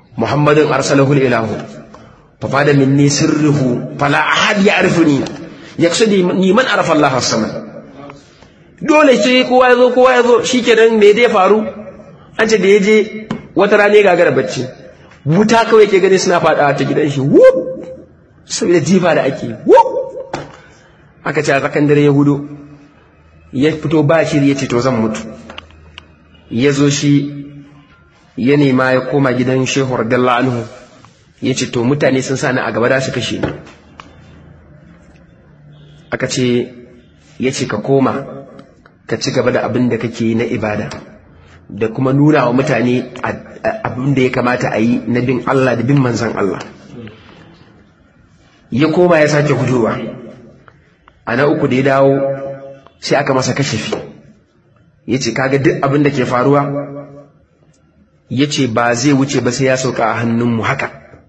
muhammadin arsalahu ilahu fa fada minni sirruhu fala ahad ya'rifuni yaqsudi ni man arafa Allah as-samad dole sai kowa ya zo kowa ya zo shikenan me zai faru an ce da ya je wata rana ya gagara bacci wuta kawai ke gani suna faɗa ta gidan shi wuf saboda jifa da ake wuf aka ce a tsakan dare ya hudu ya fito ba shiri ya ce to zan mutu ya zo shi ya nema ya koma gidan shehu radiyallahu anhu ya ce to mutane sun sani a gaba da su kashe ni aka ce ya ce ka koma ka ci gaba da abin da kake yi na ibada da kuma nuna wa mutane abin da ya kamata a yi na bin Allah da bin manzan Allah ya koma ya sake gudowa a na uku da ya dawo sai aka masa kashafi ya ce kaga duk abin da ke faruwa ya ce ba zai wuce ba sai ya sauka a hannunmu haka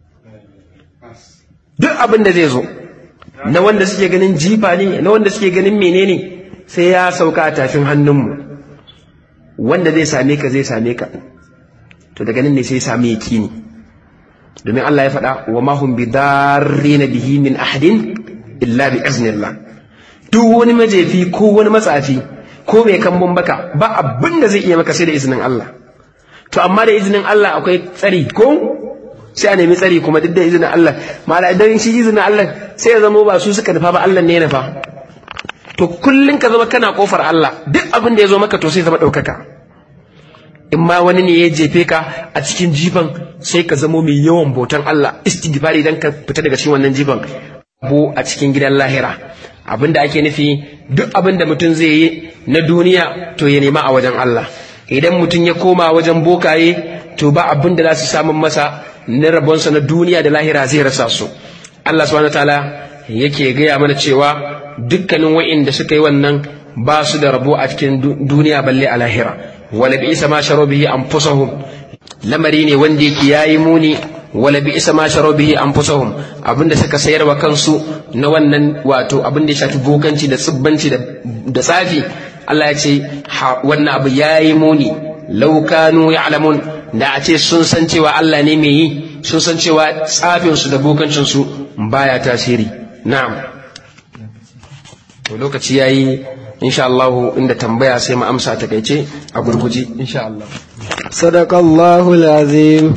duk abin da zai zo na wanda suke ganin jifa ne na wanda suke ganin menene sai ya sauka a tafin hannunmu wanda zai same ka zai same ka to daga nan ne sai same yakini domin Allah ya faɗa wa ma hum bidarrina bihi min ahadin illa bi iznillah duk wani majefi ko wani matsafi ko mai kambun baka ba abin da zai iya maka sai da izinin Allah to amma da izinin Allah akwai tsari ko sai a nemi tsari kuma duk da izinin Allah mala idan shi izinin Allah sai ya zama ba su suka nufa ba Allah ne ya nufa to kullun ka zama kana kofar Allah duk abin da ya zo maka to sai zama ɗaukaka in ma wani ne ya jefe ka a cikin jifan sai ka zamo mai yawan bautan Allah istighfari idan ka fita daga cikin wannan jifan bo a cikin gidan lahira abin da ake nufi duk abin da mutum zai yi na duniya to ya nema a wajen Allah idan mutum ya koma wajen bokaye to ba abin da za su samun masa na rabonsa na duniya da lahira zai rasa su Allah subhanahu wataala yake gaya mana cewa dukkanin wa'inda suka yi wannan ba su da rabo a cikin duniya balle a lahira wala bi isa ma sharo bihi anfusahum lamari ne wanda yake yayi muni wala bi isa ma sharo bihi anfusahum abinda suka sayar wa kansu na wannan wato abin da ya shafi bokanci da tsibbanci da tsafi Allah ya ce wannan abu yayi muni law kanu ya'lamun da a ce sun san cewa Allah ne mai yi sun san cewa tsafin su da bokancin su baya tasiri na'am to lokaci yayi insha Allah inda tambaya sai mu amsa ta kaice a gurguje insha Allah sadaqallahu alazim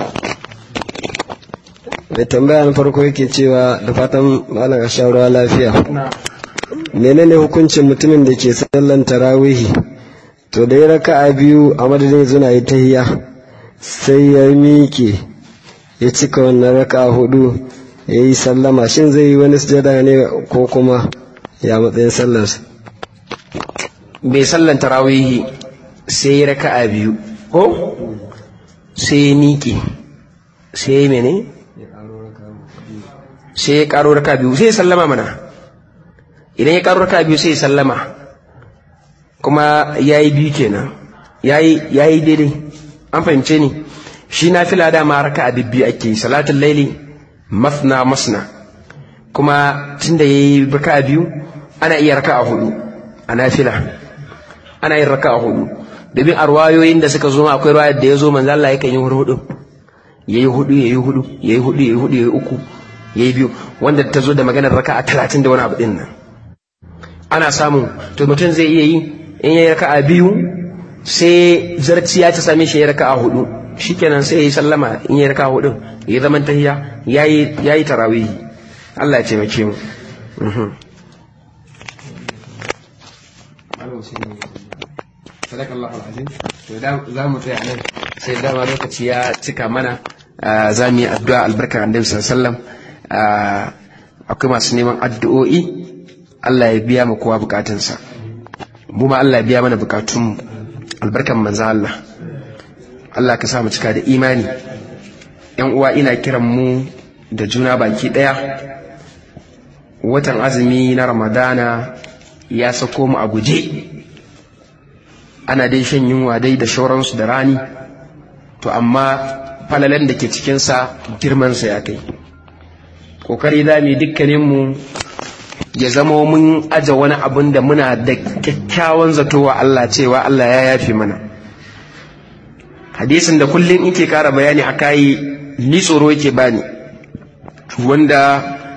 da tambaya na farko yake cewa da fatan malam shawarwa lafiya menene hukuncin mutumin da ke sallan tarawihi to da ya raka a biyu a madadin zuna yi tahiya sai ya miƙe ya cika wannan raka hudu ya yi sallama shin zai yi wani sujada ne ko kuma ya matsayin sallarsa bai sallan tarawihi sai ya raka a biyu ko sai ya miƙe sai ya mene sai ya ƙaro raka biyu sai ya sallama mana idan ya ƙaro raka biyu sai ya sallama kuma ya yi biyu kenan ya yi daidai an fahimce ni shi na fila dama raka a bibbiyu ake salatun laili masna masna kuma tun da ya yi raka a biyu ana iya raka a hudu a nafila ana yin raka a hudu domin a ruwayoyin da suka zo akwai ruwayar da ya zo manzo Allah yakan yi hudu ya yi hudu ya yi hudu ya yi hudu ya yi hudu ya yi uku ya yi biyu wanda ta zo da maganar raka a talatin da wani abu din nan ana samu to mutum zai iya yi in ya yi raka a biyu sai zarciya ta same shi ya raka a hudu shikenan sai ya yi sallama in ya yi raka a hudu ya zaman tahiya ya yi tarawihi Allah ya taimake mu sadakallahu alazim to za mu tsaya nan sai dama lokaci ya cika mana za mu yi addu'a albarkar annabi sallallahu akwai masu neman addu'o'i Allah ya biya mu kowa bukatunsa mu ma Allah ya biya mana bukatunmu albarkan manzo Allah Allah ka sa mu cika da imani yan uwa ina kiran mu da juna baki daya watan azumi na ramadana ya sako mu a guje ana dai shan yunwa dai da shauransu da rani to amma falalan da ke cikinsa girmansa ya kai ƙoƙari za mu dukkaninmu ya zama mun aje wani abin da muna da kyakkyawan zato wa Allah cewa Allah ya yafi mana hadisin da kullum yake kara bayani a kayi ni tsoro yake bani wanda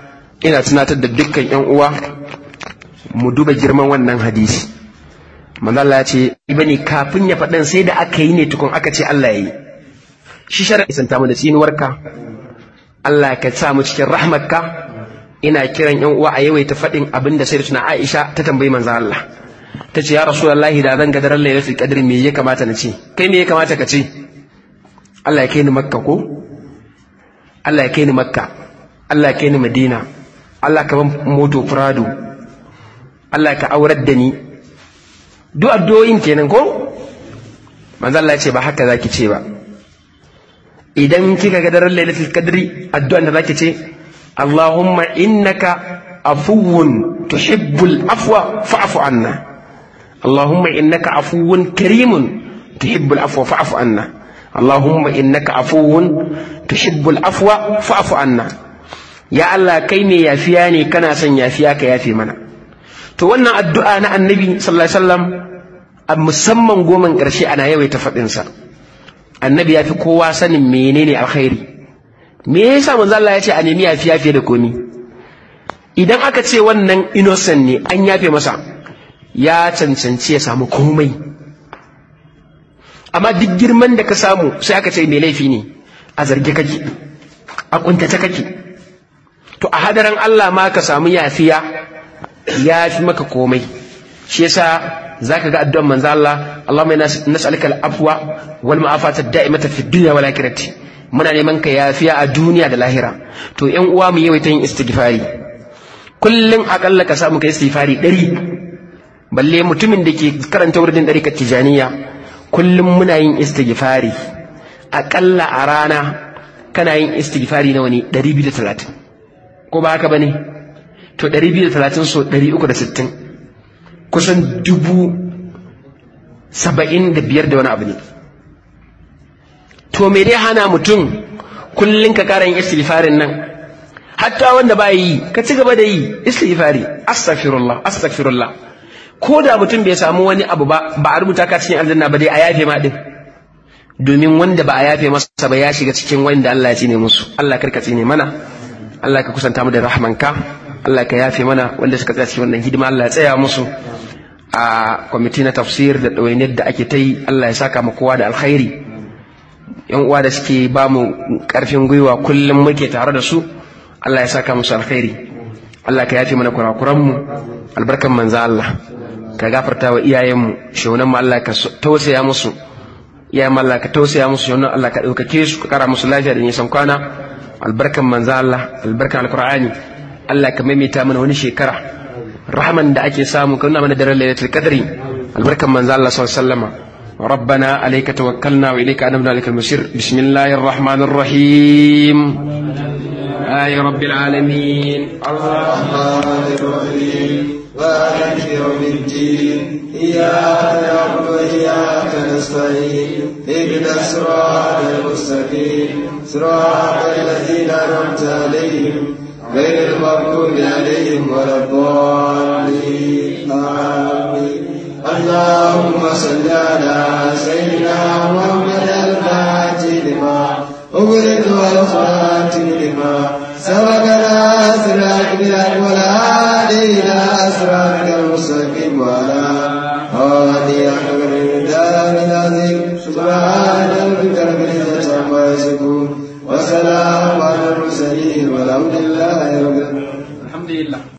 ina tunatar da dukkan yan uwa mu duba girman wannan hadisi manzala ya ce bane kafin ya faɗin sai da aka yi ne tukun aka ce Allah ya yi shi shara isanta mu da tsinuwarka Allah ka sa mu cikin rahmarka ina kiran yan uwa a yawaita faɗin abin da sai da tuna Aisha ta tambayi manzo Allah ta ce ya rasulullahi da zan ga daren lailatul qadr me ya kamata na ce kai me ya kamata ka ce Allah ya kai ni makka ko Allah ya kai ni makka Allah ya kai ni madina Allah ka ban moto prado Allah ka aurar da ni duk addu'o'in kenan ko manzo Allah ya ce ba haka zaki ce ba idan kika ga daren lailatul qadri addu'an da zaki ce Allahumma innaka afuwun tuhibbul afwa fa'fu anna Allahumma innaka afuwun karimun tuhibbul afwa fa'fu anna Allahumma innaka afuwun tuhibbul afwa fa'fu anna ya Allah kai ne yafiya ne kana son yafiya ka yafe mana to wannan addu'a na annabi sallallahu alaihi wasallam a musamman goman ƙarshe ana yawaita faɗinsa annabi ya fi kowa sanin menene alkhairi me yasa manzo Allah ya ce a nemi yafiya fiye da komi idan aka ce wannan innocent ne an yafe masa ya cancanci ya samu komai amma duk girman da ka samu sai aka ce mai laifi ne a zarge kake a kuntace kake to a hadaran Allah ma ka samu yafiya ya fi maka komai shi yasa zaka ga addu'an manzo Allah Allahumma inna nas'aluka al-afwa wal ma'afata da'imata fi dunya wal akhirati muna neman ka yafiya a duniya da lahira to ƴan uwa mu yawaita yin istighfari kullun akalla ka samu kai istighfari ɗari balle mutumin da ke karanta wurin ɗari tijaniya kullum muna yin istighfari akalla a rana kana yin istighfari nawa ne 230 ko ba haka bane to 230 so 360 kusan dubu saba'in da biyar da wani abu ne to me dai hana mutum kullum ka kara yin istighfarin nan hatta wanda ba yi ka ci gaba da yi istighfari astaghfirullah astaghfirullah ko da mutum bai samu wani abu ba ba a rubuta ka cikin aljanna ba dai a yafe ma din domin wanda ba a yafe masa ba ya shiga cikin wanda Allah ya tsine musu Allah karka tsine mana Allah ka kusanta mu da rahmanka Allah ka yafe mana wanda suka tsaya cikin wannan hidima Allah ya tsaya musu a kwamiti na tafsir da ɗawainiyar da ake ta yi Allah ya saka mu kowa da alkhairi yan uwa da suke ba mu ƙarfin gwiwa kullum muke tare da su Allah ya saka musu alkhairi Allah ka yafe mana kurakuranmu albarkan manzo Allah ka gafarta wa iyayenmu shaunan mu Allah ka tausaya musu iyayen Allah ka tausaya musu shaunan Allah ka ɗaukake su ka kara musu lafiya da nisan kwana albarkan manzo Allah albarkan alqur'ani Allah ka maimaita mana wani shekara rahman da ake samu ka nuna mana daren lailatul qadri albarkan manzo Allah sallallahu alaihi wasallam ربنا عليك توكلنا وإليك أنبنا عليك المسير بسم الله الرحمن الرحيم آي رب العالمين الرحمن الرحيم مالك يوم الدين إياك نعبد وإياك نستعين اهدنا الصراط المستقيم صراط الذين أنعمت عليهم غير المغضوب عليهم ولا الضالين آمين اللهم صل على سيدنا محمد الفاتح لما أغلق والخاتم لما سبق ناصر الأكبر والهادي إلى أسرارك المستقيم وعلى هادي أكبر الدار العظيم سبحان ربك رب العزة عما يصفون وسلام على المرسلين والحمد لله رب العالمين الحمد لله